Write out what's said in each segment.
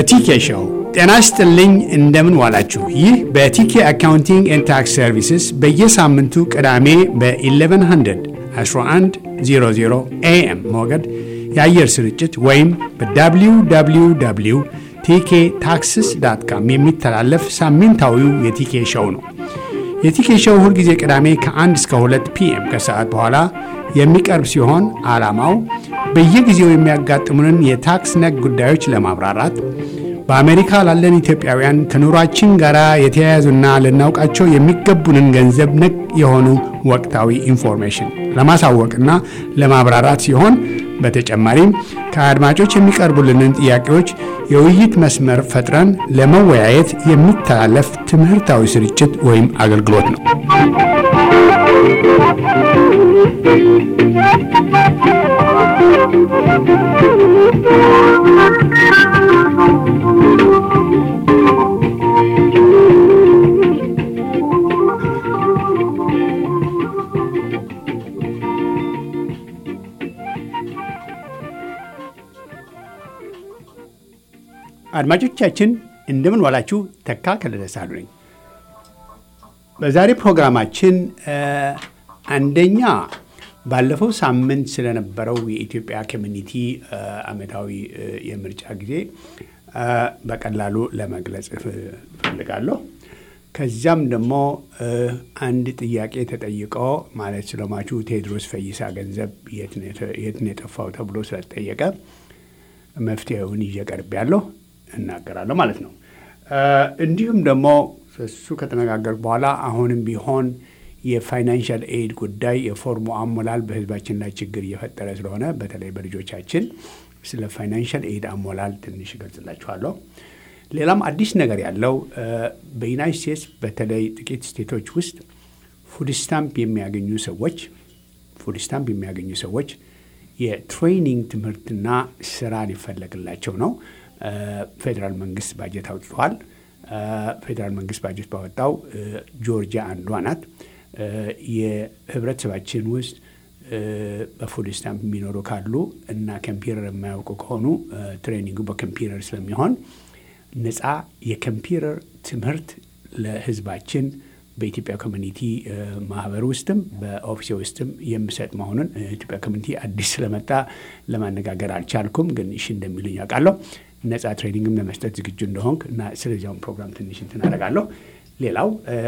በቲኬ ሾው ጤና ይስጥልኝ። እንደምን ዋላችሁ? ይህ በቲኬ አካውንቲንግ ኤንድ ታክስ ሰርቪስስ በየሳምንቱ ቅዳሜ በ1100 1100 ኤኤም ሞገድ የአየር ስርጭት ወይም በwww ቲኬ ታክስስ ዳት ካም የሚተላለፍ ሳምንታዊው የቲኬ ሾው ነው። የቲኬ ሾው ሁልጊዜ ቅዳሜ ከ1 እስከ 2 ፒኤም ከሰዓት በኋላ የሚቀርብ ሲሆን ዓላማው በየጊዜው የሚያጋጥሙንን የታክስ ነክ ጉዳዮች ለማብራራት በአሜሪካ ላለን ኢትዮጵያውያን ከኑሯችን ጋር የተያያዙና ልናውቃቸው የሚገቡንን ገንዘብ ነክ የሆኑ ወቅታዊ ኢንፎርሜሽን ለማሳወቅና ለማብራራት ሲሆን በተጨማሪም ከአድማጮች የሚቀርቡልንን ጥያቄዎች የውይይት መስመር ፈጥረን ለመወያየት የሚተላለፍ ትምህርታዊ ስርጭት ወይም አገልግሎት ነው። አድማጮቻችን እንደምን ዋላችሁ። ተካ ከለደሳሉ ነኝ። በዛሬ ፕሮግራማችን አንደኛ ባለፈው ሳምንት ስለነበረው የኢትዮጵያ ኮሚኒቲ ዓመታዊ የምርጫ ጊዜ በቀላሉ ለመግለጽ እፈልጋለሁ። ከዚያም ደግሞ አንድ ጥያቄ ተጠይቆ ማለት ስለሟቹ ቴዎድሮስ ፈይሳ ገንዘብ የት ነው የጠፋው ተብሎ ስለተጠየቀ መፍትሄውን ይዤ ቀርቤያለሁ እናገራለሁ ማለት ነው። እንዲሁም ደግሞ እሱ ከተነጋገር በኋላ አሁንም ቢሆን የፋይናንሻል ኤድ ጉዳይ የፎርሙ አሞላል በሕዝባችን ላይ ችግር እየፈጠረ ስለሆነ በተለይ በልጆቻችን ስለ ፋይናንሻል ኤድ አሞላል ትንሽ እገልጽላችኋለሁ። ሌላም አዲስ ነገር ያለው በዩናይት ስቴትስ በተለይ ጥቂት ስቴቶች ውስጥ ፉድ ስታምፕ የሚያገኙ ሰዎች ፉድ ስታምፕ የሚያገኙ ሰዎች የትሬኒንግ ትምህርትና ስራ ሊፈለግላቸው ነው። ፌዴራል መንግስት ባጀት አውጥቷል። ፌዴራል መንግስት ባጀት ባወጣው ጆርጂያ አንዷ ናት። የህብረተሰባችን ውስጥ በፉድ ስታምፕ የሚኖሩ ካሉ እና ኮምፒውተር የማያውቁ ከሆኑ ትሬኒንጉ በኮምፒውተር ስለሚሆን ነፃ የኮምፒውተር ትምህርት ለህዝባችን በኢትዮጵያ ኮሚኒቲ ማህበር ውስጥም በኦፊሴ ውስጥም የምሰጥ መሆኑን ኢትዮጵያ ኮሚኒቲ አዲስ ስለመጣ ለማነጋገር አልቻልኩም፣ ግን እሺ እንደሚሉኝ ያውቃለሁ። ነፃ ትሬኒንግም ለመስጠት ዝግጁ እንደሆንክ እና ስለዚያውን ፕሮግራም ትንሽ እንትን አደርጋለሁ። ሌላው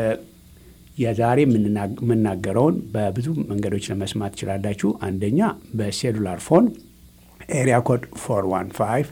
የዛሬ የምናገረውን በብዙ መንገዶች ለመስማት ትችላላችሁ። አንደኛ በሴሉላር ፎን ኤሪያ ኮድ 415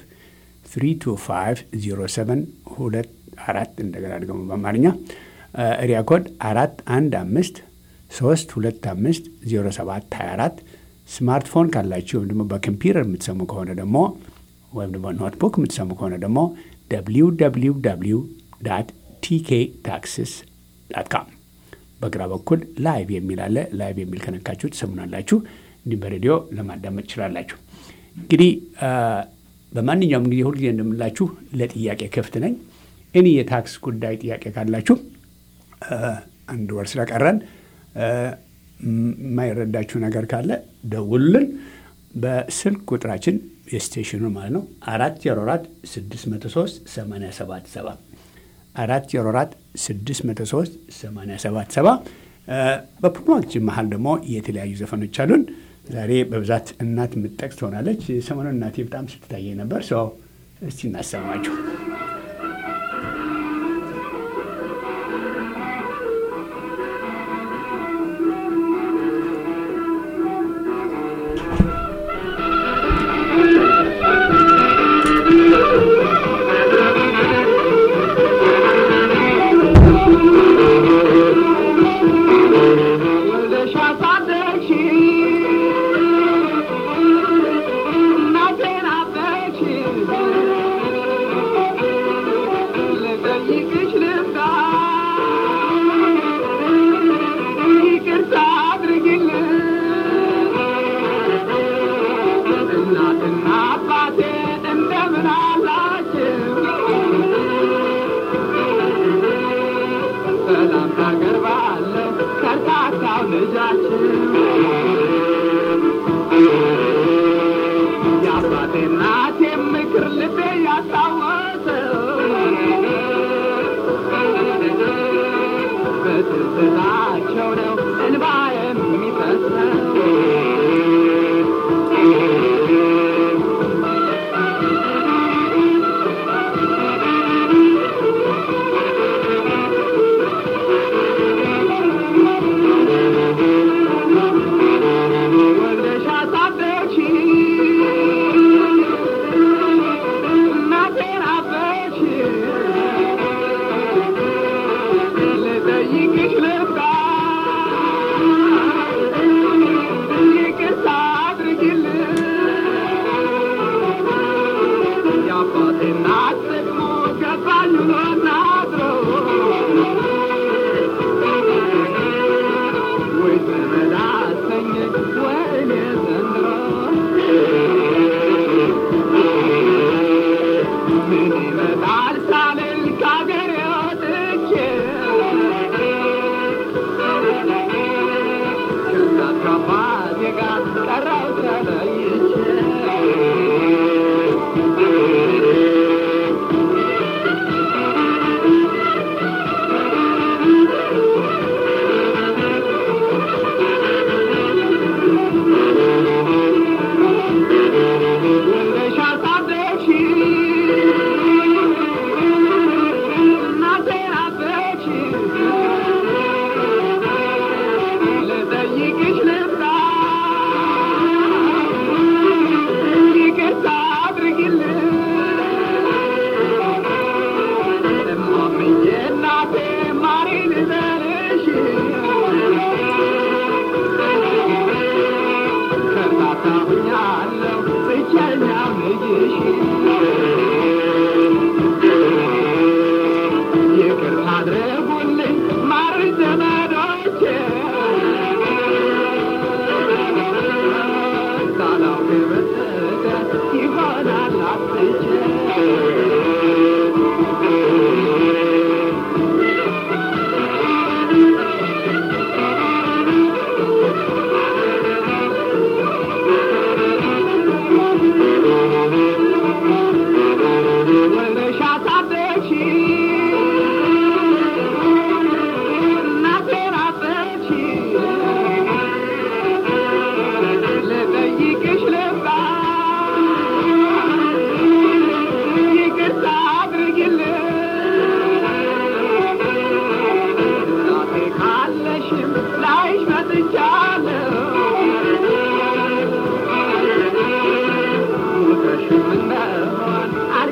325 07 ሁለት አራት እንደገና ደግሞ በአማርኛ ኤሪያ ኮድ አራት አንድ አምስት ሶስት ሁለት አምስት ዜሮ ሰባት ሀያ አራት ስማርትፎን ካላችሁ ወይም ደግሞ በኮምፒውተር የምትሰሙ ከሆነ ደግሞ ወይም ደግሞ ኖትቡክ የምትሰሙ ከሆነ ደግሞ ደብሊው ደብሊው ደብሊው ዳት ቲኬ ታክስስ ዳት ካም በግራ በኩል ላይቭ የሚል አለ። ላይቭ የሚል ከነካችሁ ትሰሙናላችሁ። እንዲሁም በሬዲዮ ለማዳመጥ ትችላላችሁ። እንግዲህ በማንኛውም ጊዜ ሁልጊዜ እንደምላችሁ ለጥያቄ ክፍት ነኝ። እኔ የታክስ ጉዳይ ጥያቄ ካላችሁ አንድ ወር ስለቀረን የማይረዳችሁ ነገር ካለ ደውሉልን። በስልክ ቁጥራችን የስቴሽኑ ማለት ነው አራት ዜሮ አራት ስድስት መቶ ሶስት ሰማንያ ሰባት ሰባ አራት ዜሮ አራት ስድስት መቶ ሶስት ሰማንያ ሰባት ሰባ በፕሮግራማችን መሀል ደግሞ የተለያዩ ዘፈኖች አሉን። ዛሬ በብዛት እናት የምትጠቅስ ትሆናለች። ሰሞኑን እናቴ በጣም ስትታየኝ ነበር። ሰው እስቲ እናሰማችሁ። የአባቴ እናቴ ምክር ልቤ ያስታወሰ በትዝታቸው ነው እንባ የሚፈሰው ወልደሽ አሳደግሽኝ እናቴን አበሽኝ ልጠይቅሽ ልባ ይቅርታ አድርጊልኝ የአባቴ እናት ደግሞ ገባኝ ውሎና አድሮ ወይ ዘመድ አሰኘኝ ወይኔ ዘንድሮ ምን ይመጣል ሳልል ከአገሬ ወጥቼ ከእናት ከአባቴ ጋር ቀረሁ ተለይቼ ወልደሽ አሳደግሽኝ እናቴን አበችኝ ልጠይቅሽ ልምጣ ይቅርታ አድርጊልኝ እማምዬ እናቴ ማሪ ልበልሽ ከታታሁኛለሁ ብቸኛ ልጅሽ ይቅርታ አድርጉልኝ ማር ዘመዶቼ ሳላውቅ በስተቀር ይሆናል አጥቼ ወልደሽ አሳደግሽኝ እናቴን አበችኝ ልጠይቅሽ ልምጣ ይቅርታ አድርጊልኝ እናቴ ካለሽም ላይሽ መጥቻለሁ ሞተሽም እንደሆን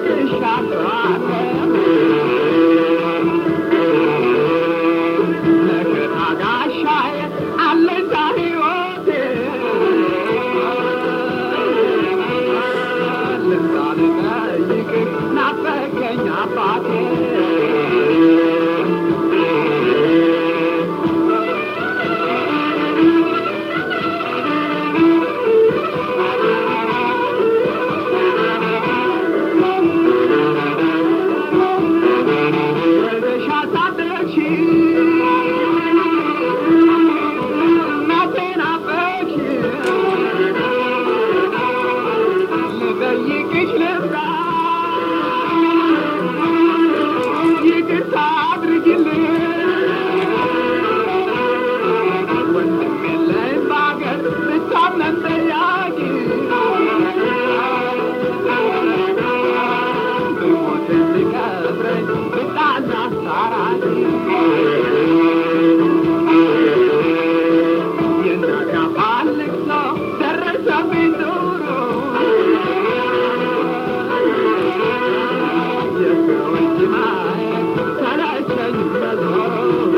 አልቅሻለሁ መከታ ጋሻዬ አለኝታ ሕይወቴ ልምጣ ልጠይቅህ ናፈቀኝ አባቴ ወልደሽ አሳደግሽኝ እናቴን አበችኝ ልጠይቅሽ ልምጣ ይቅርታ አድርጊልኝ ወንድም የለኝ በአገር ብታምነን ጠያቂ ብሞት እንዲቀብረኝ ብጣና አስታራቂ የእናት አባት ልቅሶ ደረሰብኝ ዱሮ የሰው እጅ ማየት ሰለቸኝ መዞር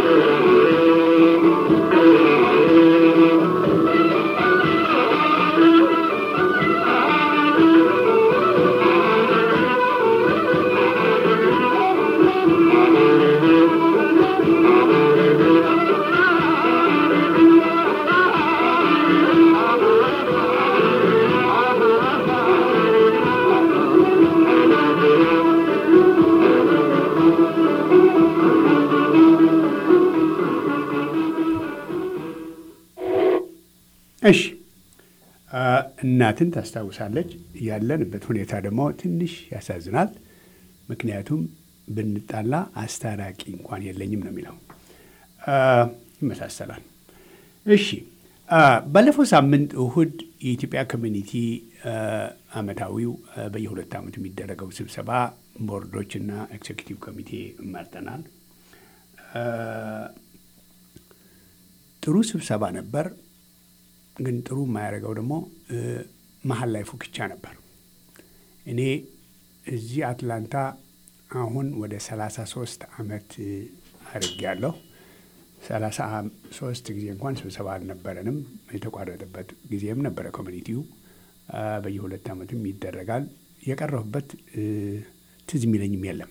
እሺ እናትን ታስታውሳለች። ያለንበት ሁኔታ ደግሞ ትንሽ ያሳዝናል። ምክንያቱም ብንጣላ አስታራቂ እንኳን የለኝም ነው የሚለው። ይመሳሰላል። እሺ ባለፈው ሳምንት እሁድ የኢትዮጵያ ኮሚኒቲ አመታዊው በየሁለት ዓመቱ የሚደረገው ስብሰባ ቦርዶችና ኤክዜኪቲቭ ኮሚቴ መርጠናል። ጥሩ ስብሰባ ነበር። ግን ጥሩ የማያደርገው ደግሞ መሀል ላይ ፉክቻ ነበር። እኔ እዚህ አትላንታ አሁን ወደ ሰላሳ ሶስት አመት አድርጌያለሁ። ሰላሳ ሶስት ጊዜ እንኳን ስብሰባ አልነበረንም። የተቋረጠበት ጊዜም ነበረ። ኮሚኒቲው በየሁለት ዓመቱም ይደረጋል። የቀረሁበት ትዝ የሚለኝም የለም።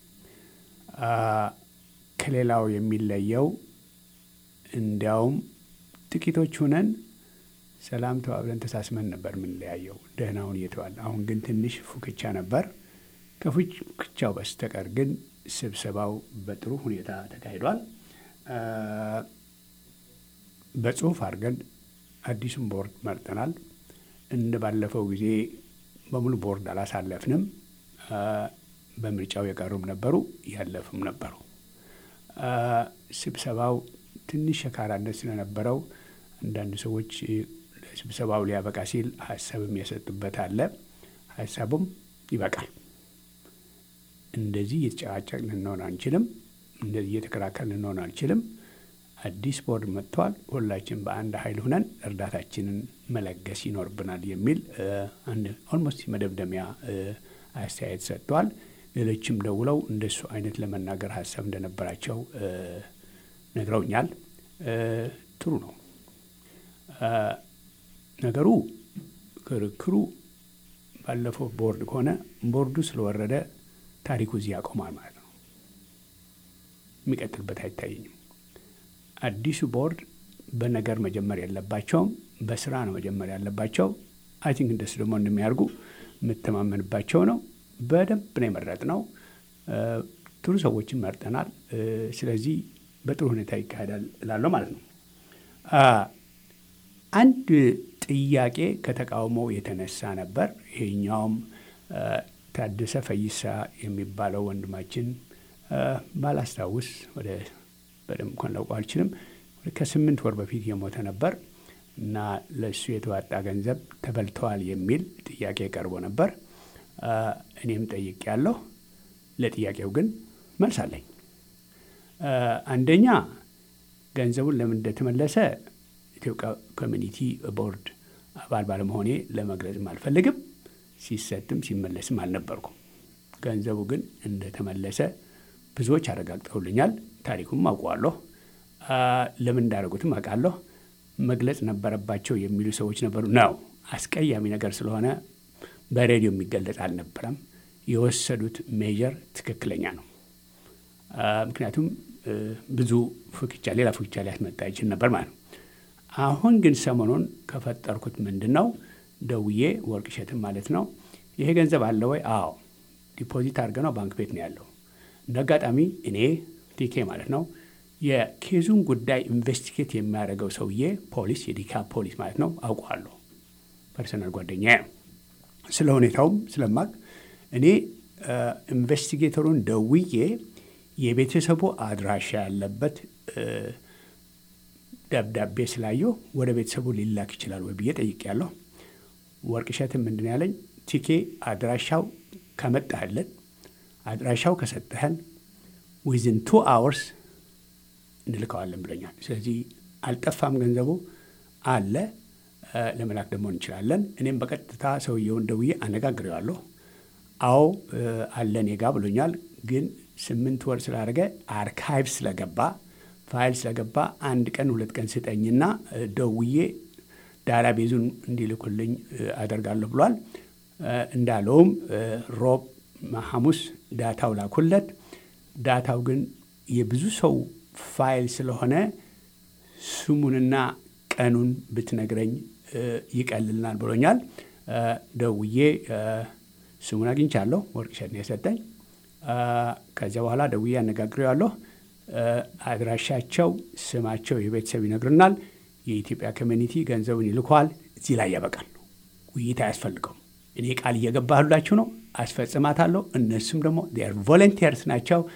ከሌላው የሚለየው እንዲያውም ጥቂቶች ሁነን ሰላም ተባብለን ተሳስመን ነበር የምንለያየው ደህናውን እየተባለ። አሁን ግን ትንሽ ፉክቻ ነበር። ከፉክቻው በስተቀር ግን ስብሰባው በጥሩ ሁኔታ ተካሂዷል። በጽሁፍ አድርገን አዲሱን ቦርድ መርጠናል። እንደ ባለፈው ጊዜ በሙሉ ቦርድ አላሳለፍንም። በምርጫው የቀሩም ነበሩ፣ ያለፉም ነበሩ። ስብሰባው ትንሽ ሸካራነት ስለነበረው አንዳንድ ሰዎች ስብሰባው ሊያበቃ ሲል ሀሳብም የሰጡበት አለ። ሀሳቡም ይበቃል። እንደዚህ እየተጨቃጨቅ ልንሆን አንችልም። እንደዚህ እየተከራከር ልንሆን አንችልም። አዲስ ቦርድ መጥተዋል። ሁላችን በአንድ ኃይል ሁነን እርዳታችንን መለገስ ይኖርብናል የሚል አንድ ኦልሞስት መደምደሚያ አስተያየት ሰጥተዋል። ሌሎችም ደውለው እንደሱ አይነት ለመናገር ሀሳብ እንደነበራቸው ነግረውኛል። ጥሩ ነው ነገሩ። ክርክሩ ባለፈው ቦርድ ከሆነ ቦርዱ ስለወረደ ታሪኩ እዚህ ያቆማል ማለት ነው። የሚቀጥልበት አይታየኝም። አዲሱ ቦርድ በነገር መጀመር የለባቸውም፣ በስራ ነው መጀመር ያለባቸው። አይ ቲንክ እንደሱ ደግሞ እንደሚያደርጉ የምተማመንባቸው ነው። በደንብ ነው የመረጥነው። ጥሩ ሰዎችን መርጠናል። ስለዚህ በጥሩ ሁኔታ ይካሄዳል እላለሁ ማለት ነው። አንድ ጥያቄ ከተቃውሞ የተነሳ ነበር። ይሄኛውም ታደሰ ፈይሳ የሚባለው ወንድማችን ባላስታውስ ወደ በደንብ እንኳን ላውቀው አልችልም። ከስምንት ወር በፊት የሞተ ነበር እና ለእሱ የተዋጣ ገንዘብ ተበልተዋል የሚል ጥያቄ ቀርቦ ነበር። እኔም ጠይቄያለሁ። ለጥያቄው ግን መልስ አለኝ። አንደኛ ገንዘቡን ለምን እንደተመለሰ ኢትዮጵያ ኮሚኒቲ ቦርድ አባል ባለመሆኔ ለመግለጽም አልፈልግም። ሲሰጥም ሲመለስም አልነበርኩም። ገንዘቡ ግን እንደተመለሰ ብዙዎች አረጋግጠውልኛል። ታሪኩም አውቀዋለሁ። ለምን እንዳደረጉትም አውቃለሁ። መግለጽ ነበረባቸው የሚሉ ሰዎች ነበሩ። ነው አስቀያሚ ነገር ስለሆነ በሬዲዮ የሚገለጽ አልነበረም። የወሰዱት ሜጀር ትክክለኛ ነው። ምክንያቱም ብዙ ፉክቻ፣ ሌላ ፉክቻ ሊያስመጣ ይችል ነበር ማለት ነው። አሁን ግን ሰሞኑን ከፈጠርኩት ምንድን ነው ደውዬ ወርቅ እሸትም ማለት ነው ይሄ ገንዘብ አለ ወይ? አዎ ዲፖዚት አድርገ ነው ባንክ ቤት ነው ያለው። እንደ አጋጣሚ እኔ ቲኬ ማለት ነው የኬዙን ጉዳይ ኢንቨስቲጌት የሚያደርገው ሰውዬ ፖሊስ፣ የዲካ ፖሊስ ማለት ነው አውቀዋለሁ። ፐርሰናል ጓደኛ ነው። ስለ ሁኔታውም ስለማቅ እኔ ኢንቨስቲጌተሩን ደውዬ የቤተሰቡ አድራሻ ያለበት ደብዳቤ ስላየሁ ወደ ቤተሰቡ ሊላክ ይችላል ወይ ብዬ ጠይቄያለሁ። ወርቅ እሸትም ምንድን ያለኝ ቲኬ አድራሻው ከመጣህልን አድራሻው ከሰጠህን ዊዝን ቱ አወርስ እንልከዋለን ብለኛል። ስለዚህ አልጠፋም፣ ገንዘቡ አለ፣ ለመላክ ደግሞ እንችላለን። እኔም በቀጥታ ሰውየውን ደውዬ አነጋግሬዋለሁ። አዎ አለ እኔ ጋ ብሎኛል። ግን ስምንት ወር ስላደረገ አርካይቭ ስለገባ ፋይል ስለገባ አንድ ቀን ሁለት ቀን ስጠኝና ደውዬ ዳታ ቤዙን እንዲልኩልኝ አደርጋለሁ ብሏል። እንዳለውም ሮብ ሐሙስ ዳታው ላኩለት። ዳታው ግን የብዙ ሰው ፋይል ስለሆነ ስሙንና ቀኑን ብትነግረኝ ይቀልልናል ብሎኛል። ደውዬ ስሙን አግኝቻለሁ። ወርቅ እሸት ነው የሰጠኝ። ከዚያ በኋላ ደውዬ አነጋግሬዋለሁ። አድራሻቸው፣ ስማቸው፣ የቤተሰብ ይነግርናል። የኢትዮጵያ ኮሚኒቲ ገንዘቡን ይልኳል። እዚህ ላይ ያበቃል። ውይይት አያስፈልገውም። እኔ ቃል እየገባሁላችሁ ነው፣ አስፈጽማታለሁ። እነሱም ደግሞ ቮለንቲርስ ናቸው።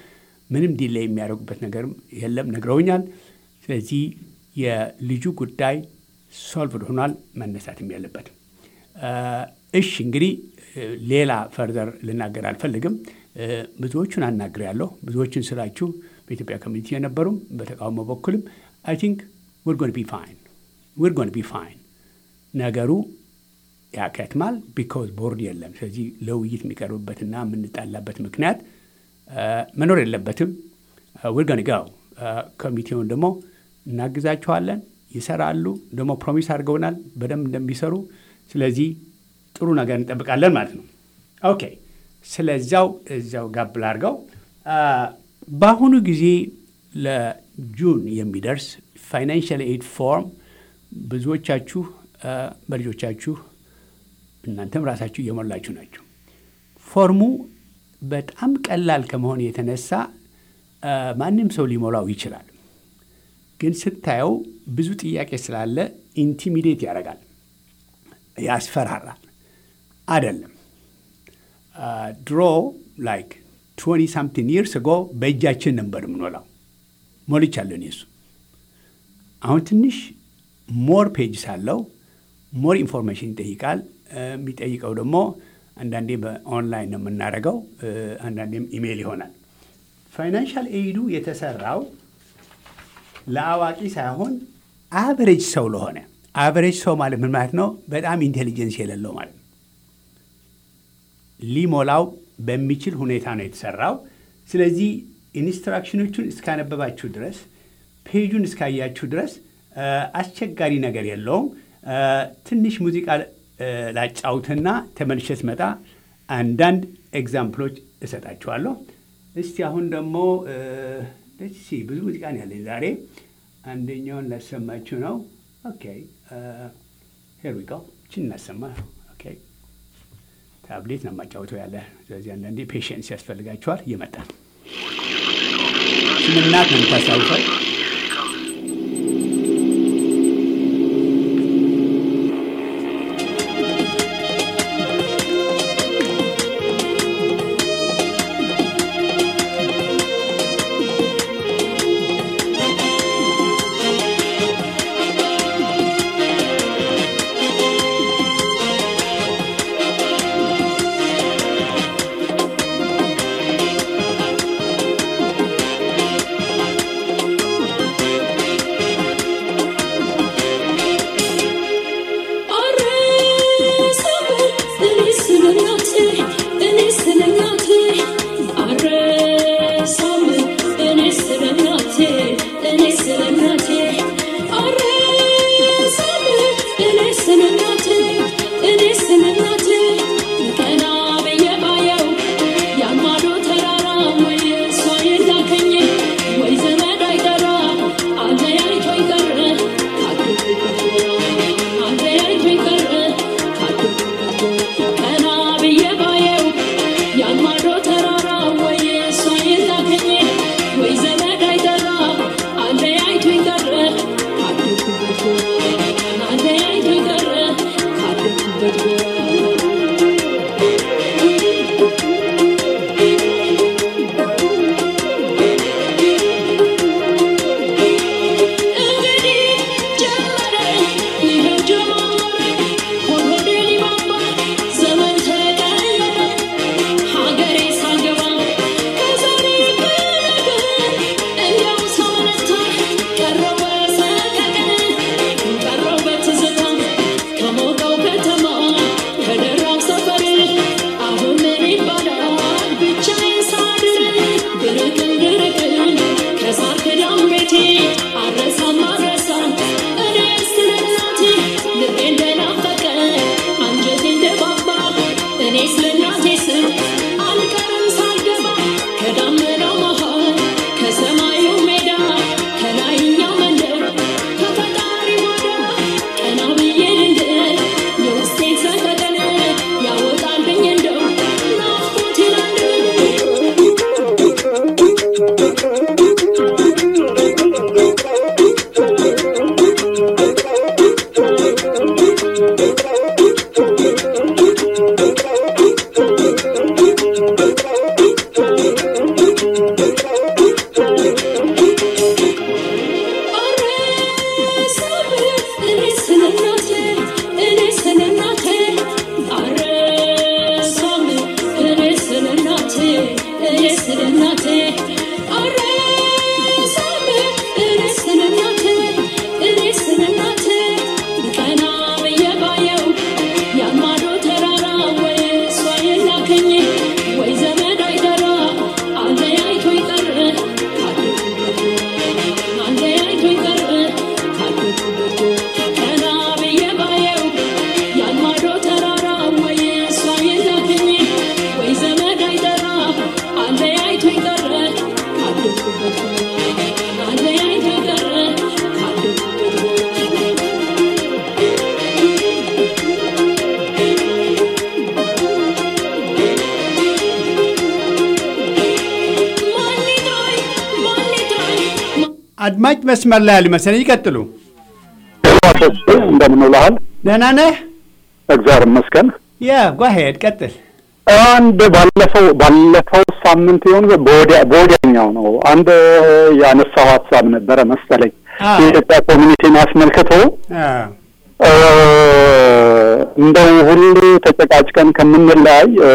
ምንም ዲሌይ የሚያደርጉበት ነገርም የለም ነግረውኛል። ስለዚህ የልጁ ጉዳይ ሶልቭድ ሆኗል፣ መነሳትም የለበትም። እሺ እንግዲህ ሌላ ፈርዘር ልናገር አልፈልግም። ብዙዎቹን አናግሬያለሁ። ብዙዎቹን ስላችሁ በኢትዮጵያ ኮሚኒቲ የነበሩም በተቃውሞ በኩልም አይ ቲንክ ዊር ጎን ቢ ፋይን ዊር ጎን ቢ ፋይን ነገሩ ያከትማል ቢካዝ ቦርድ የለም። ስለዚህ ለውይይት የሚቀርብበትና የምንጣላበት ምክንያት መኖር የለበትም። ዊር ጎን ጋው ኮሚቴውን ደግሞ እናግዛችኋለን። ይሰራሉ። ደግሞ ፕሮሚስ አድርገውናል በደንብ እንደሚሰሩ። ስለዚህ ጥሩ ነገር እንጠብቃለን ማለት ነው። ኦኬ ስለዚያው እዚያው ጋብ ላድርገው። በአሁኑ ጊዜ ለጁን የሚደርስ ፋይናንሽል ኤድ ፎርም ብዙዎቻችሁ በልጆቻችሁ እናንተም ራሳችሁ እየሞላችሁ ናቸው። ፎርሙ በጣም ቀላል ከመሆን የተነሳ ማንም ሰው ሊሞላው ይችላል። ግን ስታየው ብዙ ጥያቄ ስላለ ኢንቲሚዴት ያደርጋል፣ ያስፈራራል። አይደለም ድሮ ላይክ ትወኒ ሳምቲን ይርስ ጎ በእጃችን ነበር የምንሞላው። ሞልቻለሁ እኔ እሱ አሁን ትንሽ ሞር ፔጅ ሳለው ሞር ኢንፎርሜሽን ይጠይቃል። የሚጠይቀው ደግሞ አንዳንዴ በኦንላይን ነው የምናደርገው፣ አንዳንዴም ኢሜይል ይሆናል። ፋይናንሻል ኤይዱ የተሰራው ለአዋቂ ሳይሆን አቨሬጅ ሰው ለሆነ አቨሬጅ ሰው ማለት ምን ማለት ነው? በጣም ኢንቴሊጀንስ የሌለው ማለት ነው። ሊሞላው በሚችል ሁኔታ ነው የተሰራው። ስለዚህ ኢንስትራክሽኖቹን እስካነበባችሁ ድረስ ፔጁን እስካያችሁ ድረስ አስቸጋሪ ነገር የለውም። ትንሽ ሙዚቃ ላጫውትና ተመልሼ ስመጣ አንዳንድ ኤግዛምፕሎች እሰጣችኋለሁ። እስቲ አሁን ደግሞ ደስ ብዙ ሙዚቃ ነው ያለኝ ዛሬ። አንደኛውን ላሰማችሁ ነው። ኦኬ ሄር ዊ ጎ ችን እናሰማ። ኦኬ ታብሌት ነው የማጫውተው ያለ። ስለዚህ አንዳንዴ ፔሽንስ ያስፈልጋችኋል። ይመጣል። ስምናት ነው የምታስታውሰው ♪ አድማጭ መስመር ላይ ያሉ መሰለኝ። ይቀጥሉ። እንደምን ውለሃል? ደህና ነህ? እግዚአብሔር ይመስገን። ያ ጓሄድ ቀጥል። አንድ ባለፈው ባለፈው ሳምንት ይሁን በወዲያ በወዲያኛው ነው አንድ ያነሳው ሀሳብ ነበረ መሰለኝ አዎ። የኢትዮጵያ ኮሚኒቲን አስመልክቶ አ፣ እ፣ እንደው ሁሉ ተጨቃጭቀን ከምንለያይ እ፣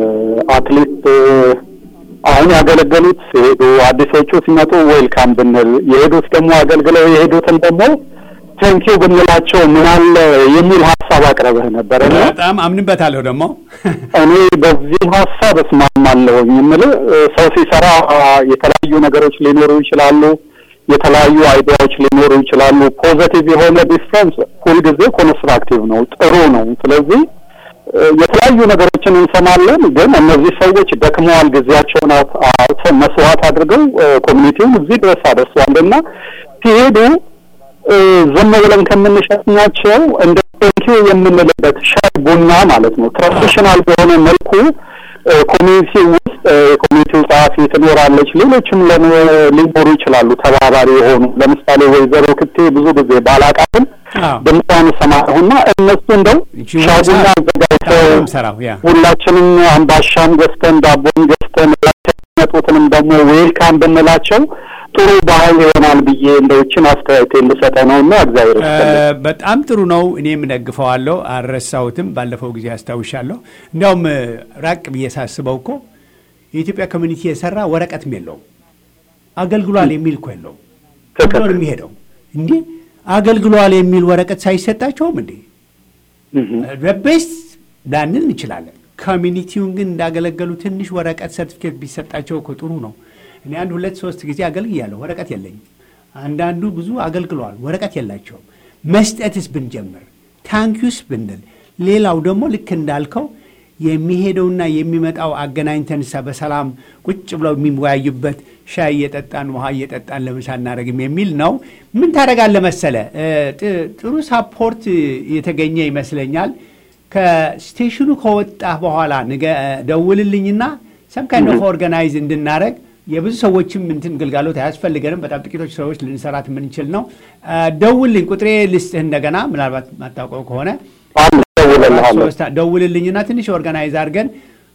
አትሊስት እ፣ አሁን ያገለገሉት ሲሄዱ አዲሶቹ ሲመጡ ዌልካም ብንል የሄዱት ደግሞ አገልግለው የሄዱትን ደግሞ ቴንኪው ብንላቸው ምን አለ የሚል ሀሳብ አቅርበህ ነበር እና በጣም አምንበታለሁ ደግሞ እኔ በዚህ ሀሳብ እስማማለሁኝ። የምልህ እ፣ ሰው ሲሰራ አ፣ የተለያዩ ነገሮች ሊኖሩ ይችላሉ። የተለያዩ አይዲያዎች ሊኖሩ ይችላሉ። ፖዘቲቭ የሆነ ዲፍረንስ ሁልጊዜ ኮንስትራክቲቭ ነው፣ ጥሩ ነው። ስለዚህ እ፣ የተለያዩ ነገሮችን እንሰማለን። ግን እነዚህ ሰዎች ደክመዋል፣ ጊዜያቸውን አውጥ- አውጥተው መስዋዕት አድርገው እ፣ ኮሚኒቲውን እዚህ ድረስ አደርሰዋል እና ሲሄዱ እ፣ ዝም ብለን ከምንሸኛቸው እንደ ቴንኪው የምንልበት ሻይ ቡና ማለት ነው ትራዲሽናል በሆነ መልኩ እ፣ ኮሚኒቲ ውስጥ እ፣ የኮሚኒቲው ጸሐፊ ትኖራለች። ሌሎችም ለን- ሊኖሩ ይችላሉ ተባባሪ የሆኑ ለምሳሌ ወይዘሮ ክቴ ብዙ ጊዜ ባላቃትም አዎ። ድምጿን እሰማለሁና እነሱ እንደው ይቺ ሻይ ቡና ወሳ- አዘጋጅተው በጣም ሰራው ያ ሁላችንም አምባሻም ገዝተን ዳቦም ገዝተን የሚመጡትንም ደግሞ ዌልካም ብንላቸው ጥሩ ባህል ይሆናል ብዬ እንደዎችን አስተያየት ልሰጠው ነው እና እግዚአብሔር ይስጥልኝ። እ፣ በጣም ጥሩ ነው። እኔም ደግፈዋለሁ። አልረሳሁትም። ባለፈው ጊዜ አስታውሻለሁ። እንዲያውም እ፣ ራቅ ብዬ ሳስበው እኮ የኢትዮጵያ ኮሚኒቲ የሰራ ወረቀትም የለውም አገልግሏል የሚል እኮ የለውም። ብሎ ትክክል። ነው የሚሄደው። እንዲህ አገልግሏል የሚል ወረቀት ሳይሰጣቸውም እንዴ እህ፣ በቤስት ላንል እንችላለን። ኮሚኒቲውን ግን እንዳገለገሉ ትንሽ ወረቀት ሰርቲፊኬት ቢሰጣቸው እኮ ጥሩ ነው። እኔ አንድ ሁለት ሶስት ጊዜ አገልግያለሁ፣ ወረቀት የለኝም። አንዳንዱ ብዙ አገልግለዋል፣ ወረቀት የላቸውም። መስጠትስ ብንጀምር ታንኪዩስ ብንል፣ ሌላው ደግሞ ልክ እንዳልከው የሚሄደውና የሚመጣው አገናኝተንሳ በሰላም ቁጭ ብለው የሚወያዩበት ሻይ እየጠጣን ውሃ እየጠጣን ለምሳ እናደርግም የሚል ነው። ምን ታደርጋለህ መሰለ እ፣ ጥ- ጥሩ ሳፖርት የተገኘ ይመስለኛል። ከስቴሽኑ ከወጣህ በኋላ ንገ- ደውልልኝና ሰም ካይንድ ኦፍ ኦርጋናይዝ እንድናደረግ የብዙ ሰዎችም እንትን ግልጋሎት አያስፈልገንም። በጣም ጥቂቶች ሰዎች ልንሰራት የምንችል ነው። አ፣ ደውልልኝ፣ ቁጥሬ ልስጥህ እንደገና ምናልባት ማታውቀው ከሆነ አንድ እደውልልሃለሁ። ሶስት ደውልልኝና ትንሽ ኦርጋናይዝ አድርገን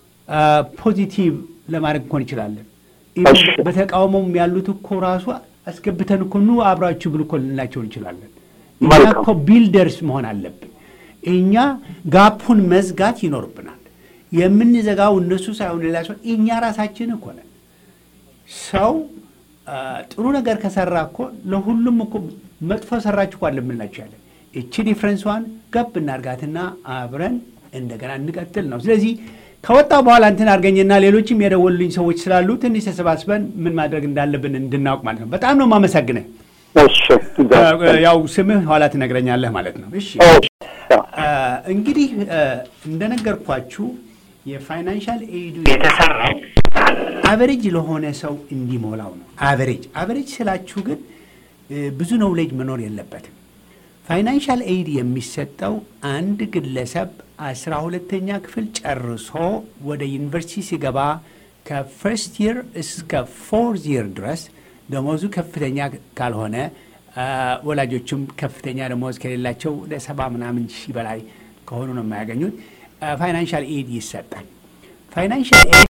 ፖዚቲቭ ለማድረግ እንኳን እንችላለን። ኢቭን እሺ። በተቃውሞም ያሉት እኮ ራሱ አስገብተን እኮ ኑ አብራችሁ ብሉ እኮ ልንላቸው እንችላለን። እኛ መልካም። እኮ ቢልደርስ መሆን አለብን። እኛ ጋፑን መዝጋት ይኖርብናል። የምንዘጋው እነሱ ሳይሆን ሌላ ሰው እኛ ራሳችን እኮ ነን። ሰው አ፣ ጥሩ ነገር ከሰራ እኮ ለሁሉም እኮ መጥፎ ሰራችሁ እኮ ለምንላቸው ያለን እቺ ዲፍረንሷን ገብ እናርጋትና አብረን እንደገና እንቀጥል ነው። ስለዚህ ከወጣ በኋላ እንትን አድርገኝና ሌሎችም የደወሉልኝ ሰዎች ስላሉ ትንሽ ተሰባስበን ምን ማድረግ እንዳለብን እንድናውቅ ማለት ነው። በጣም ነው የማመሰግንህ። እሺ፣ እግዚአብሔር ይስጥልኝ። ያው ስምህ ኋላ ትነግረኛለህ ማለት ነው። እሺ እሺ፣ ያው፣ አ፣ እንግዲህ አ፣ እንደነገርኳችሁ የፋይናንሻል ኤዱ የተሰራው አቨሬጅ ለሆነ ሰው እንዲሞላው ነው። አቨሬጅ አቨሬጅ ስላችሁ ግን እ፣ ብዙ ኖውሌጅ መኖር የለበትም። ፋይናንሻል ኤድ የሚሰጠው አንድ ግለሰብ አስራ ሁለተኛ ክፍል ጨርሶ ወደ ዩኒቨርሲቲ ሲገባ ከፈርስት ይር እስከ ፎርዝ ይር ድረስ ደሞዙ ከፍተኛ ካልሆነ አ፣ ወላጆቹም ከፍተኛ ደሞዝ ከሌላቸው ወደ ሰባ ምናምን ሺህ በላይ ከሆኑ ነው የማያገኙት። ፋይናንሻል ኤድ ይሰጣል። ፋይናንሻል ኤድ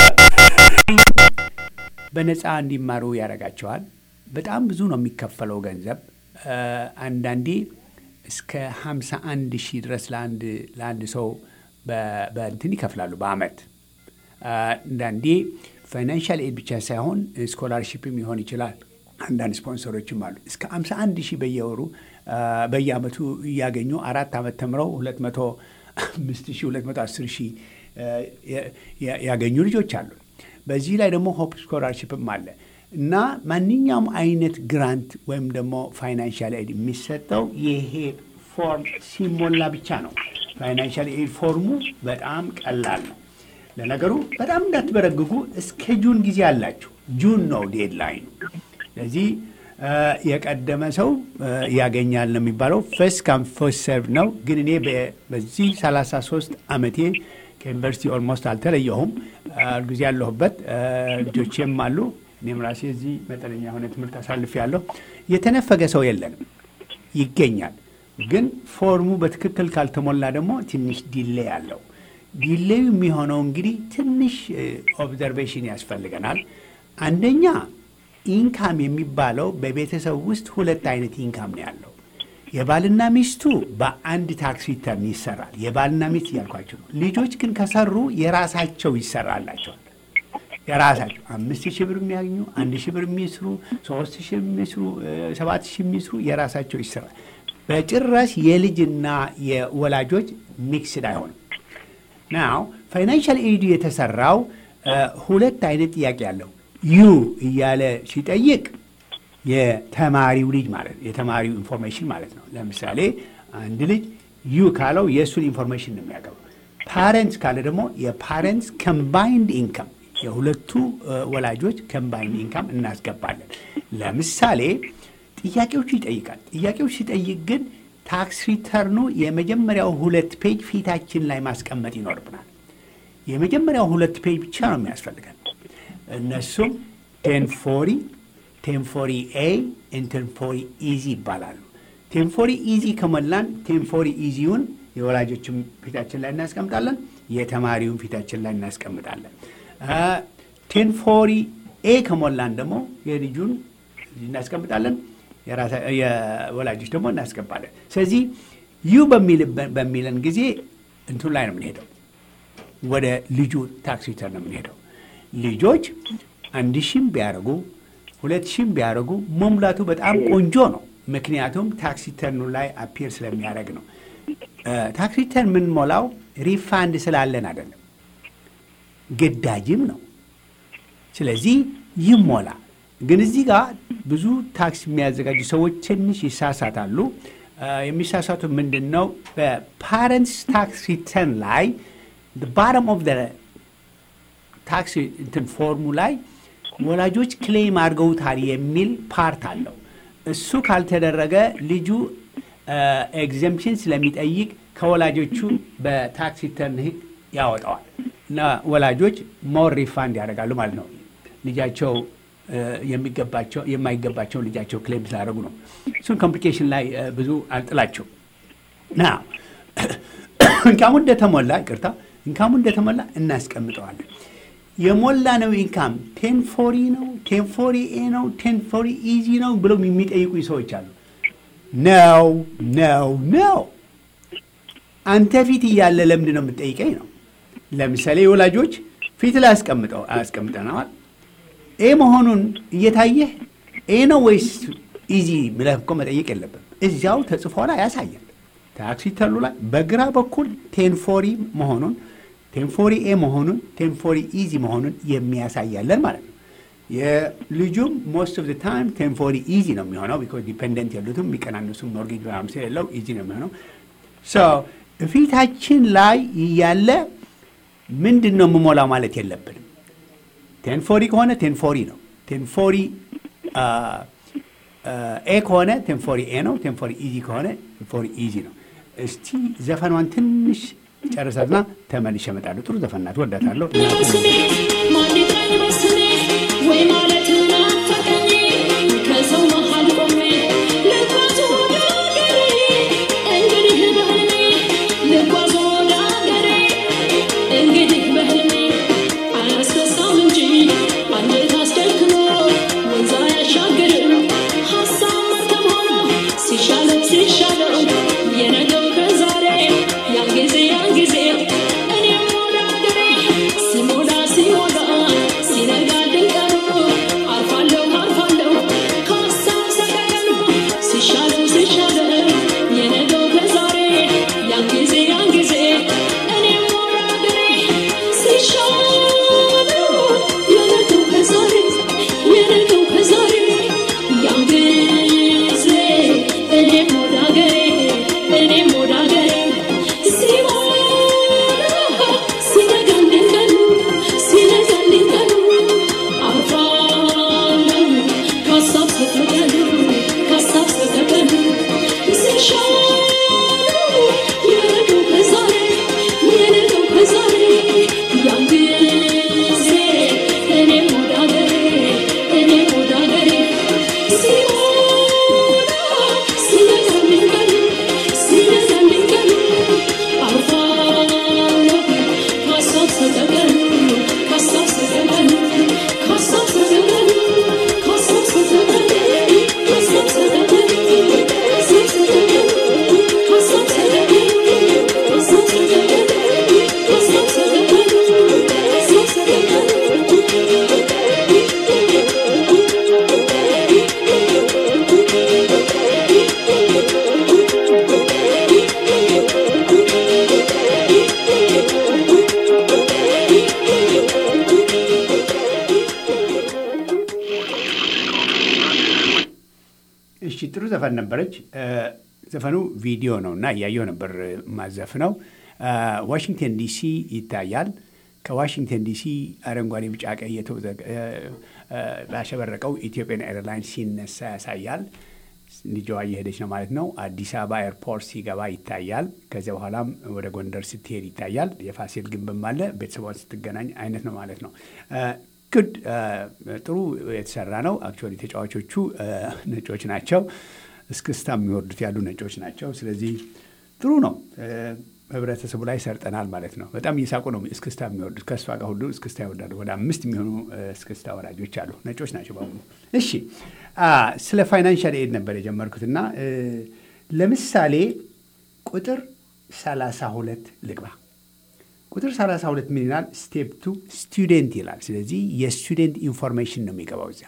በነፃ እንዲማሩ ያደርጋቸዋል። በጣም ብዙ ነው የሚከፈለው ገንዘብ። አ፣ አንዳንዴ እስከ 51 ሺህ ድረስ ለአንድ ለአንድ ሰው በ- በእንትን ይከፍላሉ በአመት። አ፣ አንዳንዴ ፋይናንሻል ኤድ ብቻ ሳይሆን ስኮላርሺፕም ሊሆን ይችላል። አንዳንድ ስፖንሰሮችም አሉ። እስከ 51 ሺህ በየወሩ አ፣ በየአመቱ እያገኙ አራት አመት ተምረው 205 ሺህ 210 ሺህ አ፣ ያ- ያ- ያገኙ ልጆች አሉ። በዚህ ላይ ደግሞ ሆፕ ስኮላርሽፕም አለ እና ማንኛውም አይነት ግራንት ወይም ደግሞ ፋይናንሻል ኤድ የሚሰጠው ይሄ ፎርም ሲሞላ ብቻ ነው። ፋይናንሻል ኤድ ፎርሙ በጣም ቀላል ነው። ለነገሩ በጣም እንዳትበረግጉ እስከ ጁን ጊዜ አላችሁ። ጁን ነው ዴድላይኑ። ስለዚህ አ፣ የቀደመ ሰው አ፣ ያገኛል ነው የሚባለው። ፈስት ካም ፈስት ሰርቭ ነው። ግን እኔ በ- በዚህ 33 ዓመቴ ከዩኒቨርሲቲ ኦልሞስት አልተለየሁም። አ፣ ጊዜ ያለሁበት አ፣ ልጆቼም አሉ። እኔም ራሴ እዚህ መጠነኛ የሆነ ትምህርት አሳልፍ ያለሁ የተነፈገ ሰው የለንም፣ ይገኛል። ግን ፎርሙ በትክክል ካልተሞላ ደግሞ ትንሽ ዲሌይ አለው። ዲሌዩ የሚሆነው እንግዲህ ትንሽ ኦብዘርቬሽን ያስፈልገናል። አንደኛ ኢንካም የሚባለው በቤተሰብ ውስጥ ሁለት አይነት ኢንካም ነው ያለው። የባልና ሚስቱ በአንድ ታክስ ሪተርን ይሰራል። የባልና ሚስት እያልኳቸው ነው። ልጆች ግን ከሰሩ የራሳቸው ይሰራላቸዋል። የራሳቸው አምስት ሺህ ብር የሚያገኙ አንድ ሺህ ብር የሚስሩ ሶስት ሺህ የሚስሩ ሰባት ሺህ የሚስሩ የራሳቸው ይሰራል። በጭራሽ የልጅና የወላጆች ሚክስድ አይሆንም። ናው ፋይናንሻል ኤዱ የተሰራው ሁለት አይነት ጥያቄ አለው። ዩ እያለ ሲጠይቅ የተማሪው ልጅ ማለት ነው። የተማሪው ኢንፎርሜሽን ማለት ነው። ለምሳሌ አንድ ልጅ ዩ ካለው የእሱን ኢንፎርሜሽን ነው የሚያገባው። ፓረንትስ ካለ ደግሞ የፓረንትስ ኮምባይንድ ኢንካም የሁለቱ ወላጆች ኮምባይንድ ኢንካም እናስገባለን። ለምሳሌ ጥያቄዎቹ ይጠይቃል። ጥያቄዎች ሲጠይቅ ግን ታክስ ሪተርኑ የመጀመሪያው ሁለት ፔጅ ፊታችን ላይ ማስቀመጥ ይኖርብናል። የመጀመሪያው ሁለት ፔጅ ብቻ ነው የሚያስፈልገን። እነሱም ቴንፎሪ ቴንፎሪ ኤ ቴንፎሪ ኢዚ ይባላሉ። ቴንፎሪ ኢዚ ከሞላን ቴንፎሪ ኢዚውን የወላጆችን ፊታችን ላይ እናስቀምጣለን፣ የተማሪውን ፊታችን ላይ እናስቀምጣለን። ቴንፎሪ ኤ ከሞላን ደግሞ የልጁን እናስቀምጣለን፣ የወላጆች ደግሞ እናስገባለን። ስለዚህ ዩ በሚለን ጊዜ እንትን ላይ ነው የምንሄደው፣ ወደ ልጁ ታክስ ሪተርን ነው የምንሄደው። ልጆች አንድ ሺህም ቢያደርጉ ሁለት ሺህም ቢያደርጉ መሙላቱ በጣም ቆንጆ ነው። ምክንያቱም ታክስ ሪተርኑ ላይ አፒር ስለሚያደርግ ነው። ታክስ ሪተርን የምንሞላው ሪፋንድ ስላለን አይደለም፣ ግዳጅም ነው። ስለዚህ ይሞላ። ግን እዚህ ጋር ብዙ ታክስ የሚያዘጋጁ ሰዎች ትንሽ ይሳሳታሉ። የሚሳሳቱ ምንድን ነው? በፓረንትስ ታክስ ሪተርን ላይ ባረም ኦፍ ታክስ እንትን ፎርሙ ላይ ወላጆች ክሌም አድርገውታል የሚል ፓርት አለው። እሱ ካልተደረገ ልጁ ኤግዘምፕሽን ስለሚጠይቅ ከወላጆቹ በታክስ ሪተርን ሕግ ያወጣዋል እና ወላጆች ሞር ሪፋንድ ያደርጋሉ ማለት ነው። ልጃቸው የሚገባቸው የማይገባቸውን ልጃቸው ክሌም ስላደረጉ ነው። እሱን ኮምፕሊኬሽን ላይ ብዙ አልጥላቸው ና እንካሙ እንደተሞላ ይቅርታ፣ እንካሙ እንደተሞላ እናስቀምጠዋለን። የሞላ ነው ኢንካም ቴንፎሪ ነው ቴንፎሪ ኤ ነው ቴንፎሪ ኢዚ ነው ብለው የሚጠይቁኝ ሰዎች አሉ። ነው ነው ነው አንተ ፊት እያለ ለምንድን ነው የምትጠይቀኝ ነው። ለምሳሌ የወላጆች ፊት ላይ አስቀምጠው አስቀምጠነዋል። ኤ መሆኑን እየታየህ ኤ ነው ወይስ ኢዚ ብለህ እኮ መጠየቅ የለብም። እዚያው ተጽፎ ላይ ያሳያል። ታክሲ ተሉ ላይ በግራ በኩል ቴንፎሪ መሆኑን ቴንፎሪ ኤ መሆኑን ቴንፎሪ ኢዚ መሆኑን የሚያሳያለን ማለት ነው። የልጁም ሞስት ኦፍ ታይም ቴንፎሪ ኢዚ ነው የሚሆነው ቢኮዝ ዲፔንደንት ያሉትም የሚቀናነሱም ሞርጌጅ ምናምን ስለሌለው ኢዚ ነው የሚሆነው። ፊታችን ላይ እያለ ምንድን ነው የምሞላው ማለት የለብንም። ቴንፎሪ ከሆነ ቴንፎሪ ነው። ቴንፎሪ ኤ ከሆነ ቴንፎሪ ኤ ነው። ቴንፎሪ ኢዚ ከሆነ ቴንፎሪ ኢዚ ነው። እስቲ ዘፈኗን ትንሽ ጨርሰትና ተመልሼ እመጣለሁ። ጥሩ ዘፈን ናት፣ ወዳታለሁ። ወይ ማለት ናፈቀኝ ከሰው መሃል ቆሜ ልጓዝ ወደ አገሬ እንግዲህ በህልሜ ልጓዝ ወደ አገሬ እንግዲህ በህልሜ አያስረሳም እንጂ አንጀት አስደክሞ ወንዝ አያሻግርም ሀሳብ መርከብ ሆኖ ሲሻለው ሲሻለው የነገው ከዛሬ ያን ጊዜ ያን ጊዜ እኔም ወደ አገሬ ሲሞላ ሲሞላ ሲነጋ ድንቀሩ አርፎ ዘፈን ነበረች። ዘፈኑ ቪዲዮ ነው እና እያየው ነበር ማዘፍ ነው። ዋሽንግተን ዲሲ ይታያል። ከዋሽንግተን ዲሲ አረንጓዴ፣ ቢጫ፣ ቀይ ባሸበረቀው ኢትዮጵያን ኤርላይንስ ሲነሳ ያሳያል። ልጅዋ እየሄደች ነው ማለት ነው። አዲስ አበባ ኤርፖርት ሲገባ ይታያል። ከዚያ በኋላም ወደ ጎንደር ስትሄድ ይታያል። የፋሲል ግንብም አለ። ቤተሰቧን ስትገናኝ አይነት ነው ማለት ነው። ግድ ጥሩ የተሰራ ነው። አክቹዋሊ ተጫዋቾቹ ነጮች ናቸው። እስክስታ የሚወርዱት ያሉ ነጮች ናቸው። ስለዚህ ጥሩ ነው። ህብረተሰቡ ላይ ሰርጠናል ማለት ነው። በጣም እየሳቁ ነው እስክስታ የሚወርዱት። ከእሷ ጋር ሁሉ እስክስታ ይወርዳሉ። ወደ አምስት የሚሆኑ እስክስታ ወራጆች አሉ። ነጮች ናቸው በሙሉ። እሺ ስለ ፋይናንሻል ኤድ ነበር የጀመርኩትና ለምሳሌ ቁጥር 32 ልግባ። ቁጥር 32 ምን ይላል? ስቴፕ ቱ ስቱደንት ይላል። ስለዚህ የስቱደንት ኢንፎርሜሽን ነው የሚገባው እዚያ።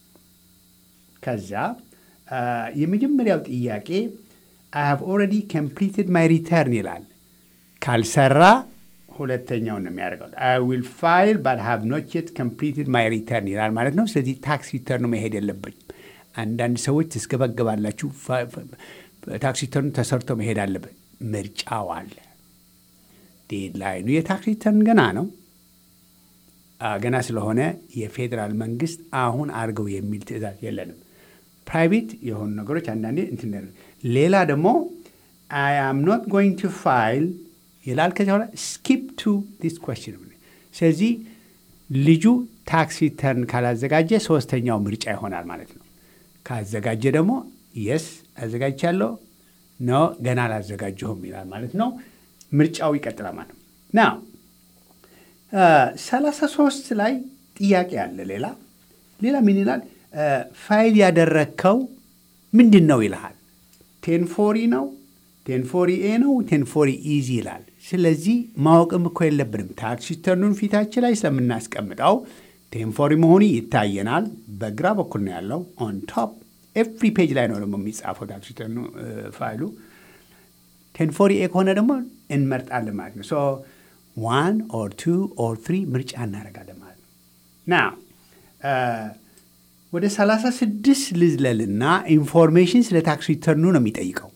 ከዛ የመጀመሪያው ጥያቄ አይ ሃቭ ኦልሬዲ ኮምፕሊትድ ማይ ሪተርን ይላል። ካልሰራ ሁለተኛውን ነው የሚያደርገው። አይ ዊል ፋይል ባት ሃቭ ኖት የት ኮምፕሊትድ ማይ ሪተርን ይላል ማለት ነው። ስለዚህ ታክስ ሪተርኑ መሄድ የለብኝ። አንዳንድ ሰዎች ትስገበገባላችሁ። ታክስ ሪተርኑ ተሰርቶ መሄድ አለበት። ምርጫው አለ። ዴድላይኑ የታክስ ሪተርን ገና ነው። ገና ስለሆነ የፌዴራል መንግስት አሁን አድርገው የሚል ትዕዛዝ የለንም። ፕራይቬት የሆኑ ነገሮች አንዳንዴ እንትን ሌላ ደግሞ አይ አም ኖት ጎይንግ ቱ ፋይል ይላል። ከዚያ በኋላ ስኪፕ ቱ ዲስ ኮስችን። ስለዚህ ልጁ ታክስ ሪተርን ካላዘጋጀ ሶስተኛው ምርጫ ይሆናል ማለት ነው። ካዘጋጀ ደግሞ የስ አዘጋጅቻለሁ፣ ኖ ገና አላዘጋጀሁም ይላል ማለት ነው። ምርጫው ይቀጥላል ማለት ነው። ና ሰላሳ ሶስት ላይ ጥያቄ አለ። ሌላ ሌላ ምን ይላል? ፋይል ያደረግከው ምንድን ነው ይልሃል። ቴንፎሪ ነው ቴንፎሪ ኤ ነው ቴንፎሪ ኢዚ ይላል። ስለዚህ ማወቅም እኮ የለብንም። ታክስ ሪተርኑን ፊታችን ላይ ስለምናስቀምጠው ቴንፎሪ መሆኑ ይታየናል። በግራ በኩል ነው ያለው ኦን ቶፕ ኤቭሪ ፔጅ ላይ ነው ደግሞ የሚጻፈው ታክስ ሪተርኑ ፋይሉ። ቴንፎሪ ኤ ከሆነ ደግሞ እንመርጣለን ማለት ነው። ሶ ዋን ኦር ቱ ኦር ትሪ ምርጫ እናደርጋለን ማለት ነው ና ወደ 36 ልዝለልና ኢንፎርሜሽን ስለ ታክስ ሪተርኑ ነው የሚጠይቀው።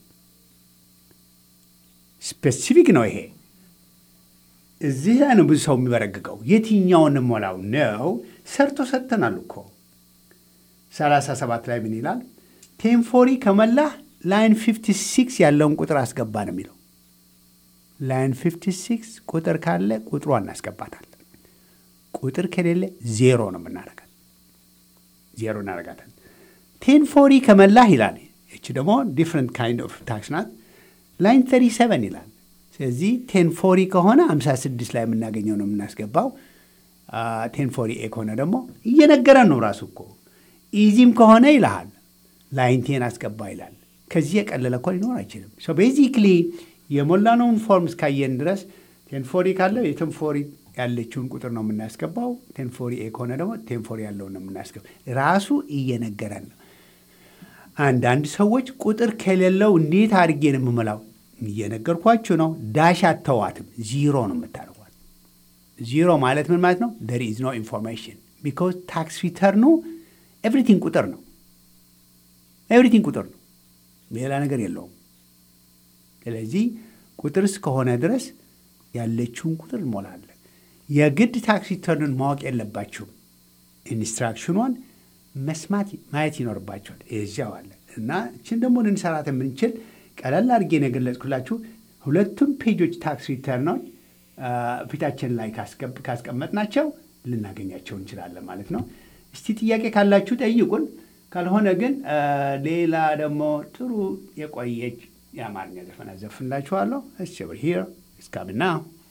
ስፔሲፊክ ነው ይሄ። እዚህ ላይ ነው ብዙ ሰው የሚበረግገው። የትኛውን ሞላው ነው? ሰርቶ ሰጥተናል እኮ 37 ላይ ምን ይላል? ቴንፎሪ ከመላህ ላይን 56 ያለውን ቁጥር አስገባ ነው የሚለው። ላይን 56 ቁጥር ካለ ቁጥሯ እናስገባታለን። ቁጥር ከሌለ ዜሮ ነው የምናደርጋት ዜሮ እናደርጋታለን። ቴን ፎሪ ከመላህ ይላል። ይቺ ደግሞ ዲፍረንት ካይንድ ኦፍ ታክስ ናት። ላይን 37 ይላል። ስለዚህ ቴን ፎሪ ከሆነ 56 ላይ የምናገኘው ነው የምናስገባው። ቴን ፎሪ ኤ ከሆነ ደግሞ እየነገረን ነው ራሱ እኮ። ኢዚም ከሆነ ይልሃል ላይን ቴን አስገባ ይላል። ከዚህ የቀለለ እኮ ሊኖር አይችልም። ቤዚክሊ የሞላነውን ፎርም እስካየን ድረስ ቴን ፎሪ ካለ የቴን ፎሪ ያለችውን ቁጥር ነው የምናስገባው። ቴንፎሪ ኤ ከሆነ ደግሞ ቴንፎሪ ያለውን ነው የምናስገባው። ራሱ እየነገረን ነው። አንዳንድ ሰዎች ቁጥር ከሌለው እንዴት አድርጌ ነው የምመላው? እየነገርኳችሁ ነው። ዳሽ አተዋትም፣ ዚሮ ነው የምታደርጓት። ዚሮ ማለት ምን ማለት ነው? ደር ኢዝ ኖ ኢንፎርሜሽን ቢኮዝ ታክስ ሪተርኑ ኤቭሪቲንግ ቁጥር ነው። ኤቭሪቲንግ ቁጥር ነው፣ ሌላ ነገር የለውም። ስለዚህ ቁጥር እስከሆነ ድረስ ያለችውን ቁጥር እንሞላለን። የግድ ታክስ ሪተርኑን ማወቅ የለባችሁም። ኢንስትራክሽኗን መስማት ማየት ይኖርባቸዋል። እዚያው አለ እና እችን ደግሞ ልንሰራት የምንችል ቀለል አድርጌ ነው የገለጽኩላችሁ። ሁለቱም ፔጆች ታክስ ሪተርኖች ፊታችን ላይ ካስቀመጥናቸው ልናገኛቸው እንችላለን ማለት ነው። እስቲ ጥያቄ ካላችሁ ጠይቁን። ካልሆነ ግን ሌላ ደግሞ ጥሩ የቆየች የአማርኛ ዘፈን አዘፍንላችኋለሁ። እስብር ሂር እስካምና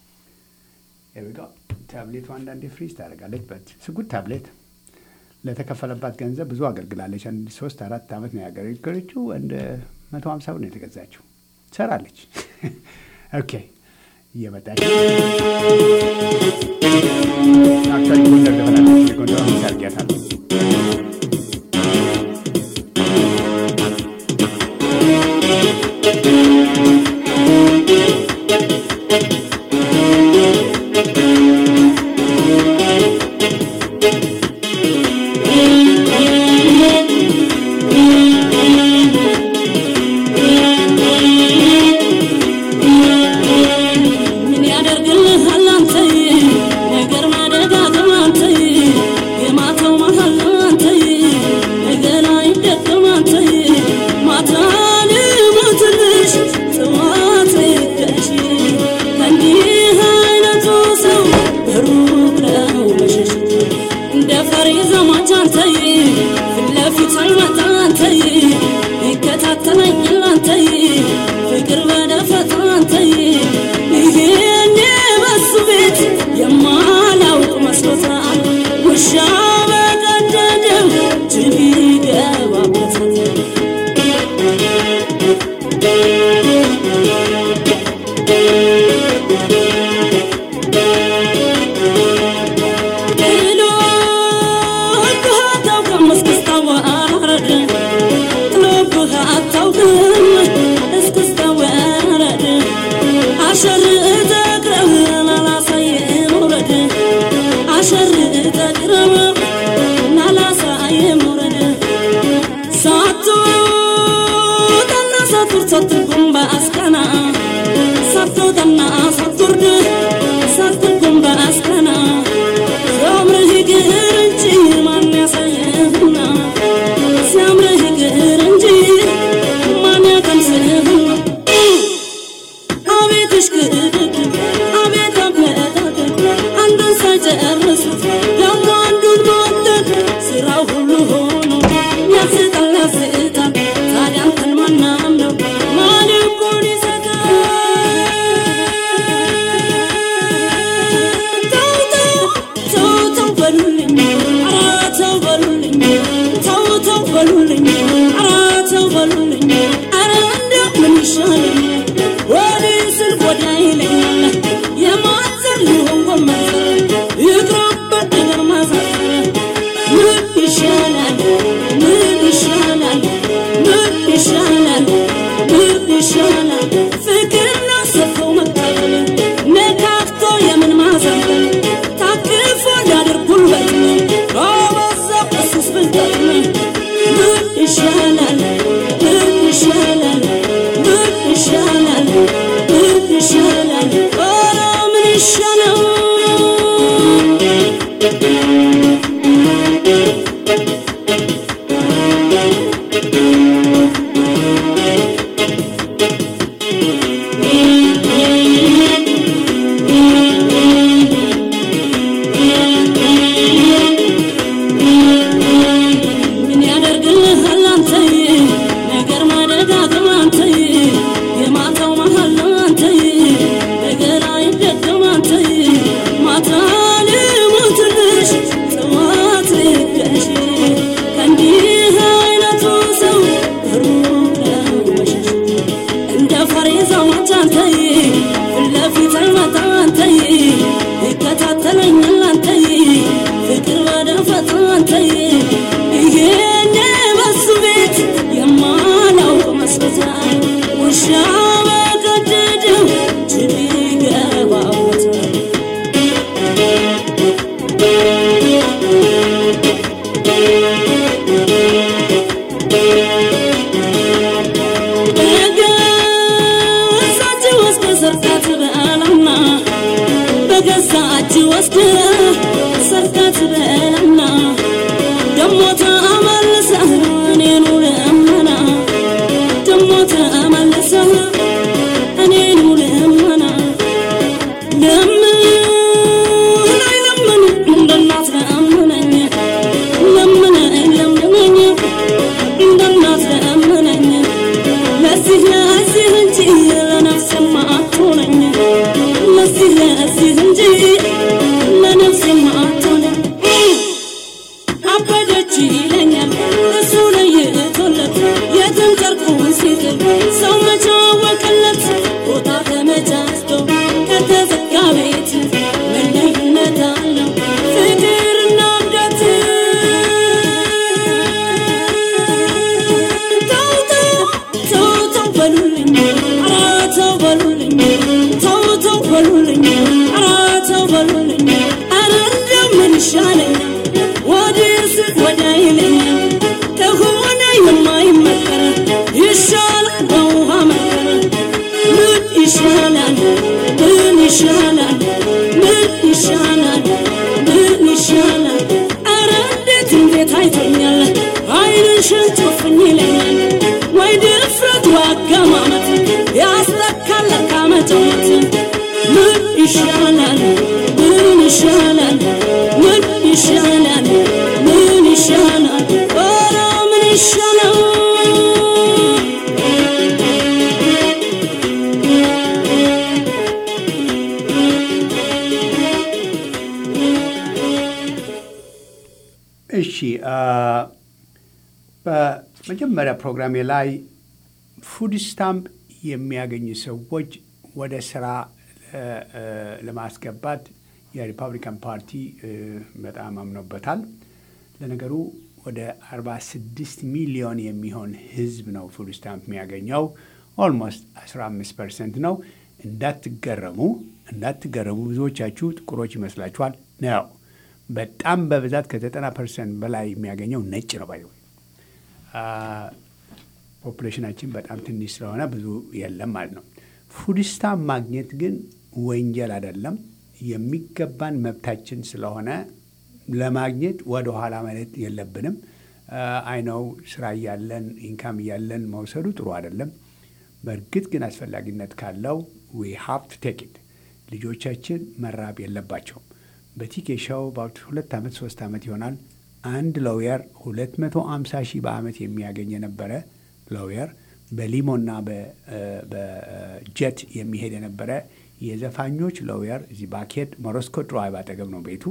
ታብሌቱ አንዳንዴ ፍሪዝ ታደርጋለች። በት ስጉድ ታብሌት ለተከፈለባት ገንዘብ ብዙ አገልግላለች። አንድ ሶስት አራት ዓመት ነው ያገለገለችው። እንደ መቶ ሀምሳ ብር ነው የተገዛችው። ትሰራለች። ኦኬ እየመጣች አክቹዋሊ ጎንደር ገበላለች። ጎንደር አሁን ሳርጊያታለሁ እሺ በመጀመሪያ ፕሮግራሜ ላይ ፉድ ስታምፕ የሚያገኙ ሰዎች ወደ ስራ እ፣ እ፣ ለማስገባት የሪፐብሊካን ፓርቲ እ፣ በጣም አምኖበታል። ለነገሩ ወደ 46 ሚሊዮን የሚሆን ህዝብ ነው ፉድ ስታምፕ የሚያገኘው። ኦልሞስት 15 ፐርሰንት ነው። እንዳትገረሙ እንዳትገረሙ፣ ብዙዎቻችሁ ጥቁሮች ይመስላችኋል ነው። በጣም በብዛት ከ90 ፐርሰንት በላይ የሚያገኘው ነጭ ነው ባይ ፖፑሌሽናችን በጣም ትንሽ ስለሆነ ብዙ የለም ማለት ነው። ፉድ ስታምፕ ማግኘት ግን ወንጀል አይደለም፣ የሚገባን መብታችን ስለሆነ ለማግኘት ወደ ኋላ ማለት የለብንም። አይነው ስራ እያለን ኢንካም እያለን መውሰዱ ጥሩ አይደለም። በእርግጥ ግን አስፈላጊነት ካለው ዊ ሃቭ ቱ ቴክ ኢት። ልጆቻችን መራብ የለባቸውም። በቲኬ ሾው በአሁት ሁለት ዓመት ሶስት ዓመት ይሆናል አንድ ሎየር 250 ሺህ በዓመት የሚያገኝ የነበረ ሎየር በሊሞና በጀት የሚሄድ የነበረ የዘፋኞች ሎየር እዚህ ባኬድ ሞሮስኮ ድራይቭ አጠገብ ነው ቤቱ።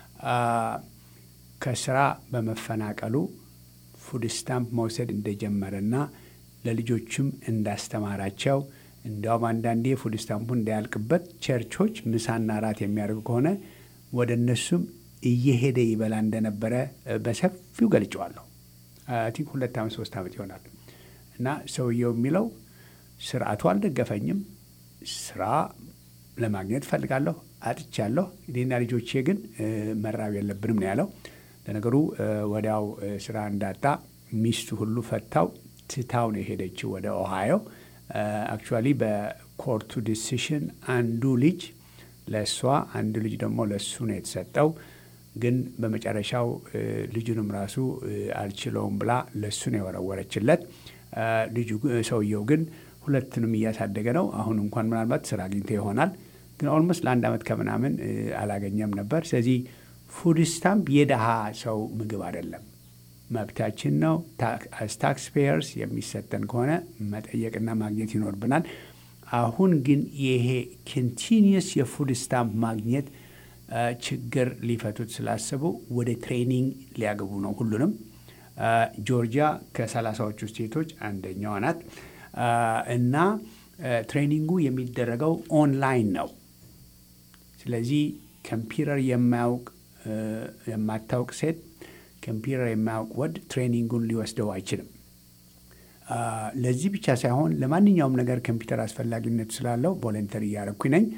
ከስራ በመፈናቀሉ ፉድ ስታምፕ መውሰድ እንደጀመረና ለልጆቹም እንዳስተማራቸው እንዲያውም አንዳንዴ ፉድ ስታምፑ እንዳያልቅበት ቸርቾች ምሳና ራት የሚያደርጉ ከሆነ ወደ እነሱም እየሄደ ይበላ እንደነበረ በሰፊው ገልጨዋለሁ። ቲንክ ሁለት ዓመት ሶስት ዓመት ይሆናል እና ሰውየው የሚለው ስርዓቱ አልደገፈኝም፣ ስራ ለማግኘት እፈልጋለሁ፣ አጥቻለሁ። እኔና ልጆቼ ግን መራብ የለብንም ነው ያለው። ለነገሩ ወዲያው ስራ እንዳጣ ሚስቱ ሁሉ ፈታው ትታው ነው የሄደችው ወደ ኦሃዮ። አክቹዋሊ በኮርቱ ዲሲሽን አንዱ ልጅ ለእሷ አንዱ ልጅ ደግሞ ለእሱ ነው የተሰጠው። ግን በመጨረሻው ልጁንም ራሱ አልችለውም ብላ ለእሱ ነው የወረወረችለት። ልጁ ሰውየው ግን ሁለቱንም እያሳደገ ነው። አሁን እንኳን ምናልባት ስራ አግኝቶ ይሆናል፣ ግን ኦልሞስት ለአንድ ዓመት ከምናምን አላገኘም ነበር። ስለዚህ ፉድ ስታምፕ የደሃ ሰው ምግብ አይደለም፣ መብታችን ነው። አስ ታክስ ፔየርስ የሚሰጠን ከሆነ መጠየቅና ማግኘት ይኖርብናል። አሁን ግን ይሄ ኮንቲኒየስ የፉድ ስታምፕ ማግኘት ችግር ሊፈቱት ስላሰቡ ወደ ትሬኒንግ ሊያገቡ ነው ሁሉንም። ጆርጂያ ከሰላሳዎቹ ስቴቶች አንደኛዋ ናት እና ትሬኒንጉ የሚደረገው ኦንላይን ነው። ስለዚህ ኮምፒውተር የማያውቅ የማታውቅ ሴት ኮምፒውተር የማያውቅ ወንድ ትሬኒንጉን ሊወስደው አይችልም። ለዚህ ብቻ ሳይሆን ለማንኛውም ነገር ኮምፒውተር አስፈላጊነት ስላለው ቮለንተሪ እያረኩኝ ነኝ።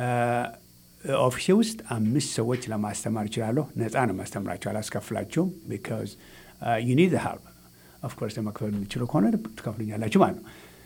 ኦፊሴ ውስጥ አምስት ሰዎች ለማስተማር እችላለሁ። ነፃ ነው ማስተምራቸው፣ አላስከፍላቸውም። ቢካዝ ዩ ኒድ ሄልፕ ኦፍኮርስ ለመክፈል የምችሉ ከሆነ ትከፍሉኛላችሁ ማለት ነው።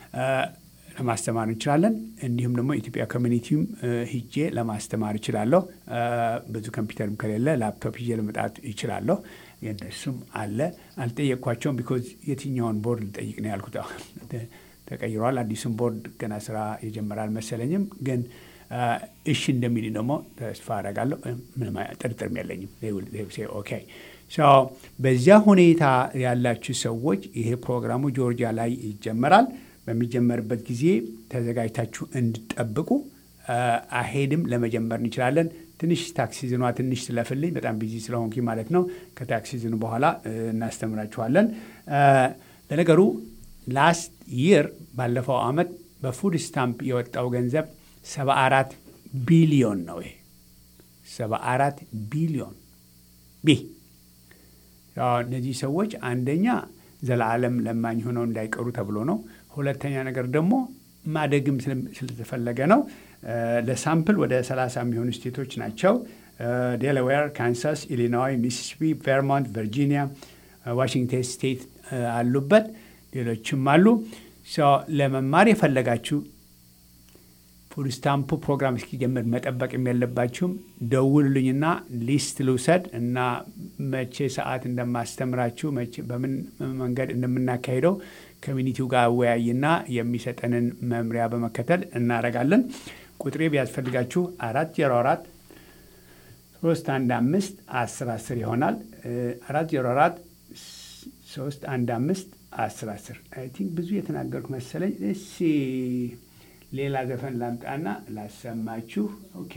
ለማስተማር እንችላለን። እንዲሁም ደግሞ ኢትዮጵያ ኮሚኒቲም ሂጄ ለማስተማር እችላለሁ። ብዙ ኮምፒውተርም ከሌለ ላፕቶፕ ሂጄ ለመጣት ይችላለሁ። የእነሱም አለ። አልጠየቅኳቸውም ቢኮዝ የትኛውን ቦርድ ልጠይቅ ነው ያልኩት። ተቀይሯል። አዲሱም ቦርድ ገና ስራ የጀመረ አልመሰለኝም። ግን እሺ እንደሚል ደግሞ ተስፋ አደርጋለሁ። ምንም ጥርጥርም የለኝም። ኦኬ በዚያ ሁኔታ ያላችሁ ሰዎች ይሄ ፕሮግራሙ ጆርጂያ ላይ ይጀመራል። በሚጀመርበት ጊዜ ተዘጋጅታችሁ እንድጠብቁ አሄድም ለመጀመር እንችላለን። ትንሽ ታክሲ ዝኗ ትንሽ ስለፍልኝ በጣም ቢዚ ስለሆንኩ ማለት ነው። ከታክሲ ዝኑ በኋላ እናስተምራችኋለን። ለነገሩ ላስት ይር ባለፈው አመት በፉድ ስታምፕ የወጣው ገንዘብ 74 ቢሊዮን ነው። ይሄ 74 ቢሊዮን ቢ እነዚህ ሰዎች አንደኛ ዘላለም ለማኝ ሆነው እንዳይቀሩ ተብሎ ነው። ሁለተኛ ነገር ደግሞ ማደግም ስለተፈለገ ነው። ለሳምፕል ወደ 30 የሚሆኑ ስቴቶች ናቸው። ዴላዌር፣ ካንሳስ፣ ኢሊኖይ፣ ሚሲሲፒ፣ ቬርሞንት፣ ቨርጂኒያ፣ ዋሽንግተን ስቴት አሉበት። ሌሎችም አሉ። ለመማር የፈለጋችሁ ፉድ ስታምፑ ፕሮግራም እስኪጀምር መጠበቅም የለባችሁም። ደውሉልኝና ሊስት ልውሰድ እና መቼ ሰዓት እንደማስተምራችሁ በምን መንገድ እንደምናካሄደው ኮሚኒቲው ጋር አወያይና የሚሰጠንን መምሪያ በመከተል እናደርጋለን። ቁጥሬ ቢያስፈልጋችሁ አራት ዜሮ አራት ሶስት አንድ አምስት አስር አስር ይሆናል። አራት ዜሮ አራት ሶስት አንድ አምስት አስር አስር አይ ቲንክ ብዙ የተናገርኩ መሰለኝ። እሺ ሌላ ዘፈን ላምጣና ላሰማችሁ። ኦኬ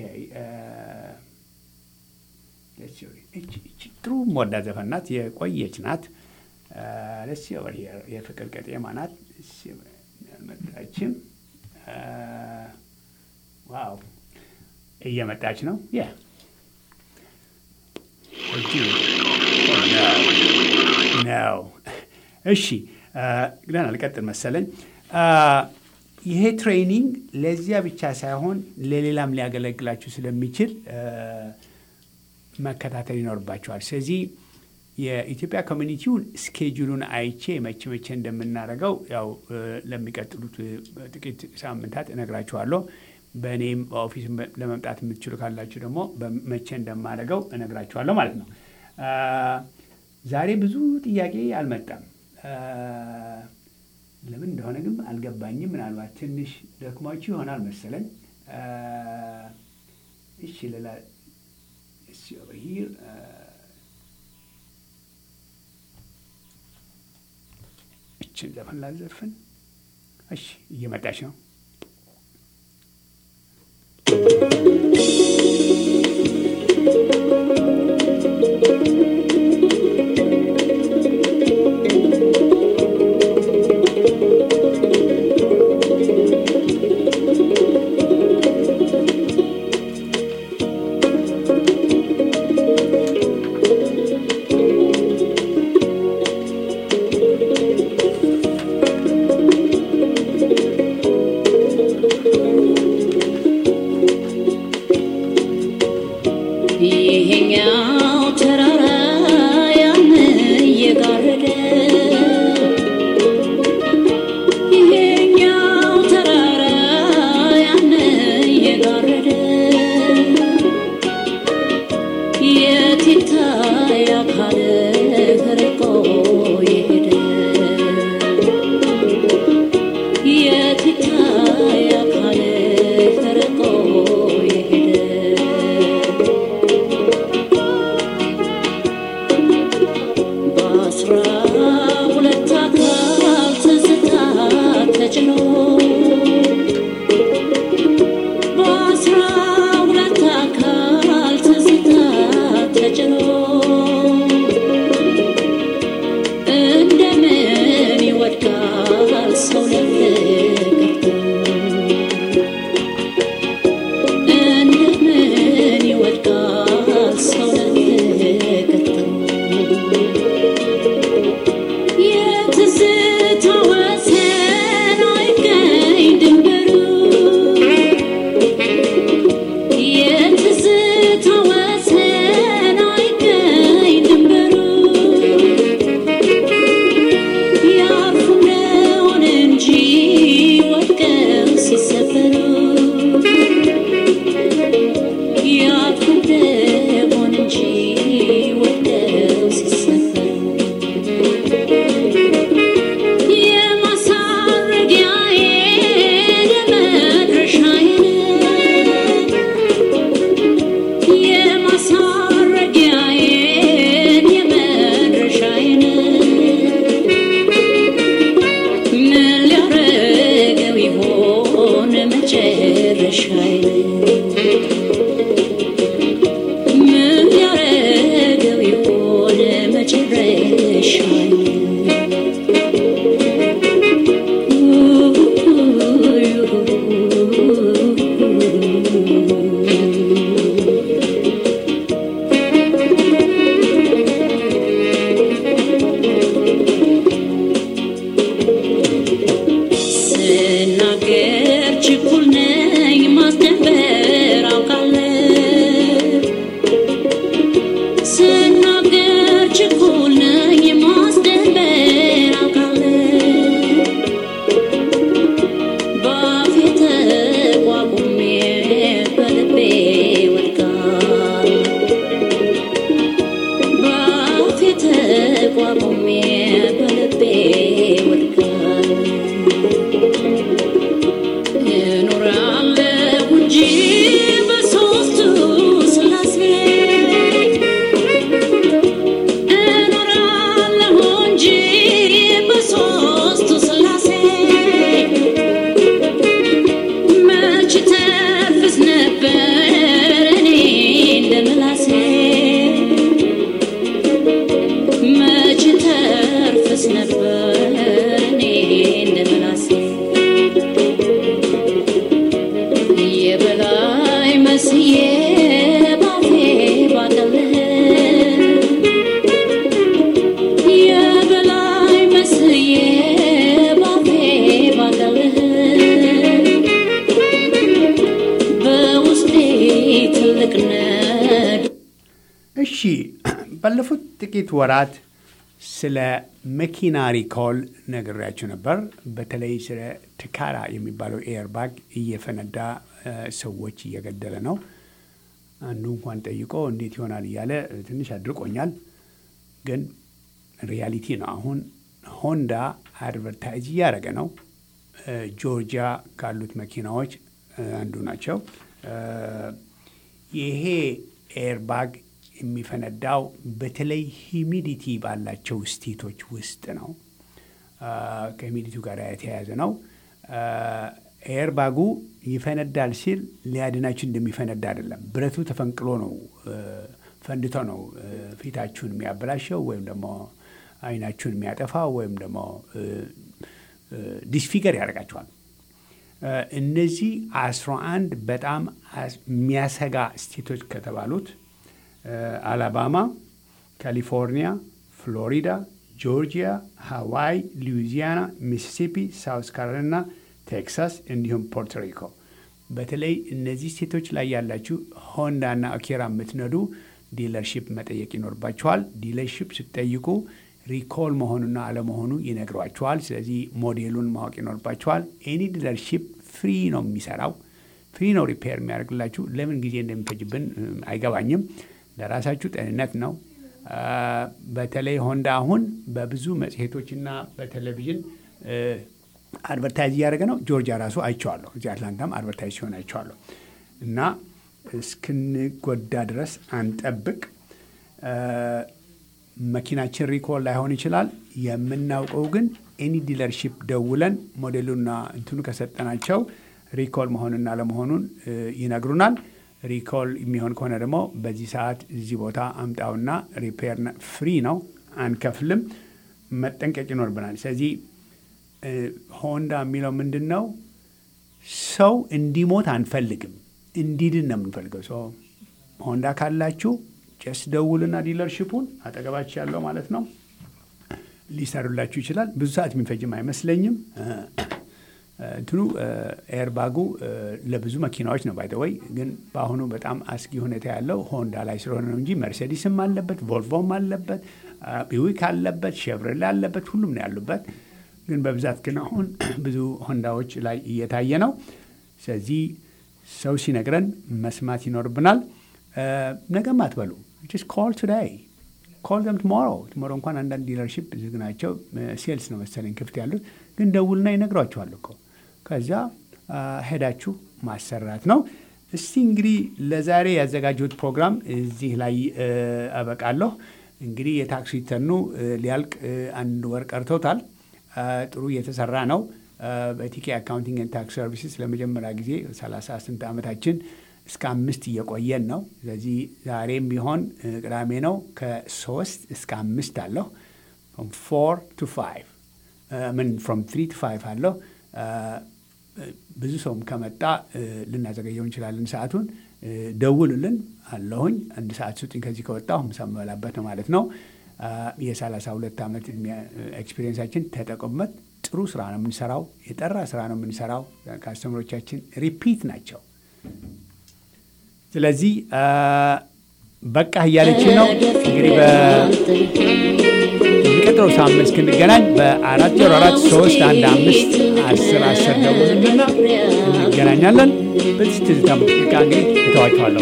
ጥሩ ሞዳ ዘፈን ናት፣ የቆየች ናት። ደስ የፍቅር ቀጤማ ናት። የለችም። ዋው እየመጣች ነው። ያ ነው። እሺ ግዳን አልቀጥል መሰለኝ። ይሄ ትሬኒንግ ለዚያ ብቻ ሳይሆን ለሌላም ሊያገለግላችሁ ስለሚችል መከታተል ይኖርባቸዋል። ስለዚህ የኢትዮጵያ ኮሚኒቲውን ስኬጁሉን አይቼ መቼ መቼ እንደምናደርገው ያው ለሚቀጥሉት ጥቂት ሳምንታት እነግራችኋለሁ። በእኔም በኦፊስ ለመምጣት የምትችሉ ካላችሁ ደግሞ መቼ እንደማደርገው እነግራችኋለሁ ማለት ነው። ዛሬ ብዙ ጥያቄ አልመጣም። ለምን እንደሆነ ግን አልገባኝም። ምናልባት ትንሽ ደክሟችሁ ይሆናል መሰለኝ። እሺ ሌላ እሺ over here እችን ዘፈን ላዘፍን። እሺ እየመጣች ነው። ይሄኛው ተራራ ያን እየጋረደ ይሄኛው ተራራ ያን እየጋረደ የት ይታይ አካልህ ርቆ የሄደ የት ይታይ አካልህ ርቆ የሄደ በአስራ ሁለት አካል ትዝታ ተጭኖ በአስራ ሁለት አካል ትዝታ ተጭኖ እንደምን ይወድቃል ሰው ለፍቅርቱ እንደምን ይወድቃል ሰው ለፍቅርቱ የትዝታ ወሰን አይገኝ ድንበሩ የትዝታ ወሰን አይገኝ ድንበሩ ያርፉ እንደሆነ እንጂ ወድቀው ሲሰበሩ ያርፉ እንደሆነ እንጂ ወድቀው ሲሰበሩ የማሳረጊያዬ ለመድረሻዬ የማሳረጊያዬን የመድረሻዬን ምን ሊያረገው ይሆን መጨረሻዬን ምን ሊያረገው ይሆን መጨረሻዬን ባለፉት ጥቂት ወራት ስለ መኪና ሪኮል ነግሬያችሁ ነበር። በተለይ ስለ ትካራ የሚባለው ኤርባግ እየፈነዳ እ፣ ሰዎች እየገደለ ነው። አንዱ እንኳን ጠይቆ እንዴት ይሆናል እያለ ትንሽ አድርቆኛል። ግን ሪያሊቲ ነው። አሁን ሆንዳ አድቨርታይዝ እያደረገ ነው። እ፣ ጆርጂያ ካሉት መኪናዎች እ፣ አንዱ ናቸው። እ፣ ይሄ ኤርባግ የሚፈነዳው በተለይ ሂሚዲቲ ባላቸው ስቴቶች ውስጥ ነው። አ፣ ከሂሚዲቲው ጋር የተያያዘ ነው። አ፣ ኤርባጉ ይፈነዳል ሲል ሊያድናችሁ እንደሚፈነዳ አይደለም። ብረቱ ተፈንቅሎ ነው እ፣ ፈንድቶ ነው እ፣ ፊታችሁን የሚያበላሸው ወይም ደግሞ አይናችሁን የሚያጠፋው ወይም ደግሞ እ፣ እ፣ ዲስፊገር ያደርጋችኋል። እ፣ እነዚህ አስራ አንድ በጣም አስ- የሚያሰጋ ስቴቶች ከተባሉት እ፣ አላባማ፣ ካሊፎርኒያ፣ ፍሎሪዳ፣ ጆርጂያ፣ ሃዋይ፣ ሉዊዚያና፣ ሚሲሲፒ፣ ሳውስ ካሮላይና፣ ቴክሳስ እንዲሁም ፖርቶሪኮ በተለይ እነዚህ ስቴቶች ላይ ያላችሁ ሆንዳና አኪራ የምትነዱ ዲለርሺፕ መጠየቅ ይኖርባችኋል። ዲለርሺፕ ስትጠይቁ ሪኮል መሆኑና አለመሆኑ ይነግሯችኋል። ስለዚህ ሞዴሉን ማወቅ ይኖርባችኋል። ኤኒ ዲለርሺፕ ፍሪ ነው የሚሰራው፣ ፍሪ ነው ሪፔር የሚያደርግላችሁ። ለምን ጊዜ እንደሚፈጅብን እ፣ አይገባኝም። ለራሳችሁ ጤንነት ነው። አ፣ በተለይ ሆንዳ አሁን በብዙ መጽሔቶችና በቴሌቪዥን እ፣ አድቨርታይዝ እያደረገ ነው። ጆርጂያ ራሱ አይቼዋለሁ። እዚህ አትላንታም አድቨርታይዝ ሲሆን አይቼዋለሁ። እና እስክንጎዳ ድረስ አንጠብቅ። እ፣ መኪናችን ሪኮል ላይሆን ይችላል። የምናውቀው ግን ኤኒ ዲለርሺፕ ደውለን ሞዴሉና እንትኑ ከሰጠናቸው ሪኮል መሆንና ለመሆኑን ይነግሩናል። ሪኮል የሚሆን ከሆነ ደግሞ በዚህ ሰዓት እዚህ ቦታ አምጣውና ሪፔር ፍሪ ነው፣ አንከፍልም። መጠንቀቅ ይኖርብናል። ስለዚህ እ፣ ሆንዳ የሚለው ምንድን ነው? ሰው እንዲሞት አንፈልግም፣ እንዲድን ነው የምንፈልገው። ሰው ሆንዳ ካላችሁ ጨስ ደውልና ዲለርሽፑን አጠገባችሁ ያለው ማለት ነው ሊሰሩላችሁ ይችላል። ብዙ ሰዓት የሚፈጅም አይመስለኝም። እ፣ እንትኑ ኤርባጉ ለብዙ መኪናዎች ነው ባይተወይ፣ ግን በአሁኑ በጣም አስጊ ሁኔታ ያለው ሆንዳ ላይ ስለሆነ ነው እንጂ መርሴዲስም አለበት፣ ቮልቮም አለበት፣ ቢዊክ አለበት፣ ሼቭሮሌ አለበት፣ ሁሉም ነው ያሉበት። ግን በብዛት ግን አሁን ብዙ ሆንዳዎች ላይ እየታየ ነው። ስለዚህ ሰው ሲነግረን መስማት ይኖርብናል። ነገም አትበሉ። ጀስት ኮል ቱዴይ ኮል ዘም ቱሞሮ ቱሞሮ እንኳን አንዳንድ ዲለርሺፕ ዝግ ናቸው። ሴልስ ነው መሰለኝ ክፍት ያሉት፣ ግን ደውልና ይነግሯችኋል እኮ ከዚያ አ፣ ሄዳችሁ ማሰራት ነው። እስቲ እንግዲህ ለዛሬ ያዘጋጀሁት ፕሮግራም እዚህ ላይ እ፣ አበቃለሁ። እንግዲህ የታክስ ሪተርኑ እ፣ ሊያልቅ እ፣ አንድ ወር ቀርቶታል። አ፣ ጥሩ እየተሰራ ነው። አ፣ በቲኬ አካውንቲንግ ኤንድ ታክስ ሰርቪስስ ለመጀመሪያ ጊዜ 38 ዓመታችን እስከ አምስት እየቆየን ነው። ስለዚህ ዛሬም ቢሆን እ፣ ቅዳሜ ነው ከሶስት እስከ አምስት አለሁ ፍሮም ፎር ቱ ፋይቭ ምን ፍሮም ትሪ ቱ ፋይቭ አለሁ። አ፣ ብዙ ሰውም ከመጣ እ፣ ልናዘገየው እንችላለን ሰዓቱን። እ፣ ደውሉልን አለሁኝ። አንድ ሰዓት ስጡኝ ከዚህ ከወጣሁ ምሳ የምበላበት ነው ማለት ነው። አ፣ የሰላሳ ሁለት ዓመት ኤክስፒሪየንሳችን ተጠቀሙበት። ጥሩ ስራ ነው የምንሰራው። የጠራ ስራ ነው የምንሰራው። ካስተምሮቻችን ሪፒት ናቸው። ስለዚህ አ፣ በቃ እያለች ነው እንግዲህ በሚቀጥለው ሳምንት እስክንገናኝ በአራት ዜሮ አራት ሶስት አንድ አምስት አስር አስር ደውሉልና እንገናኛለን። በዚህ ትዝታ ሙዚቃ እንግዲህ እተዋችኋለሁ።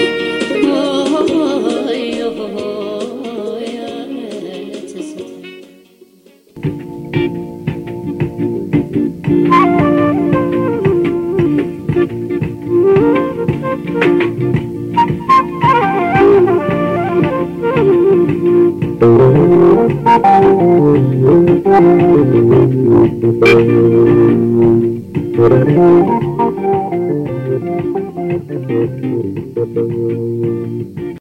Thank you.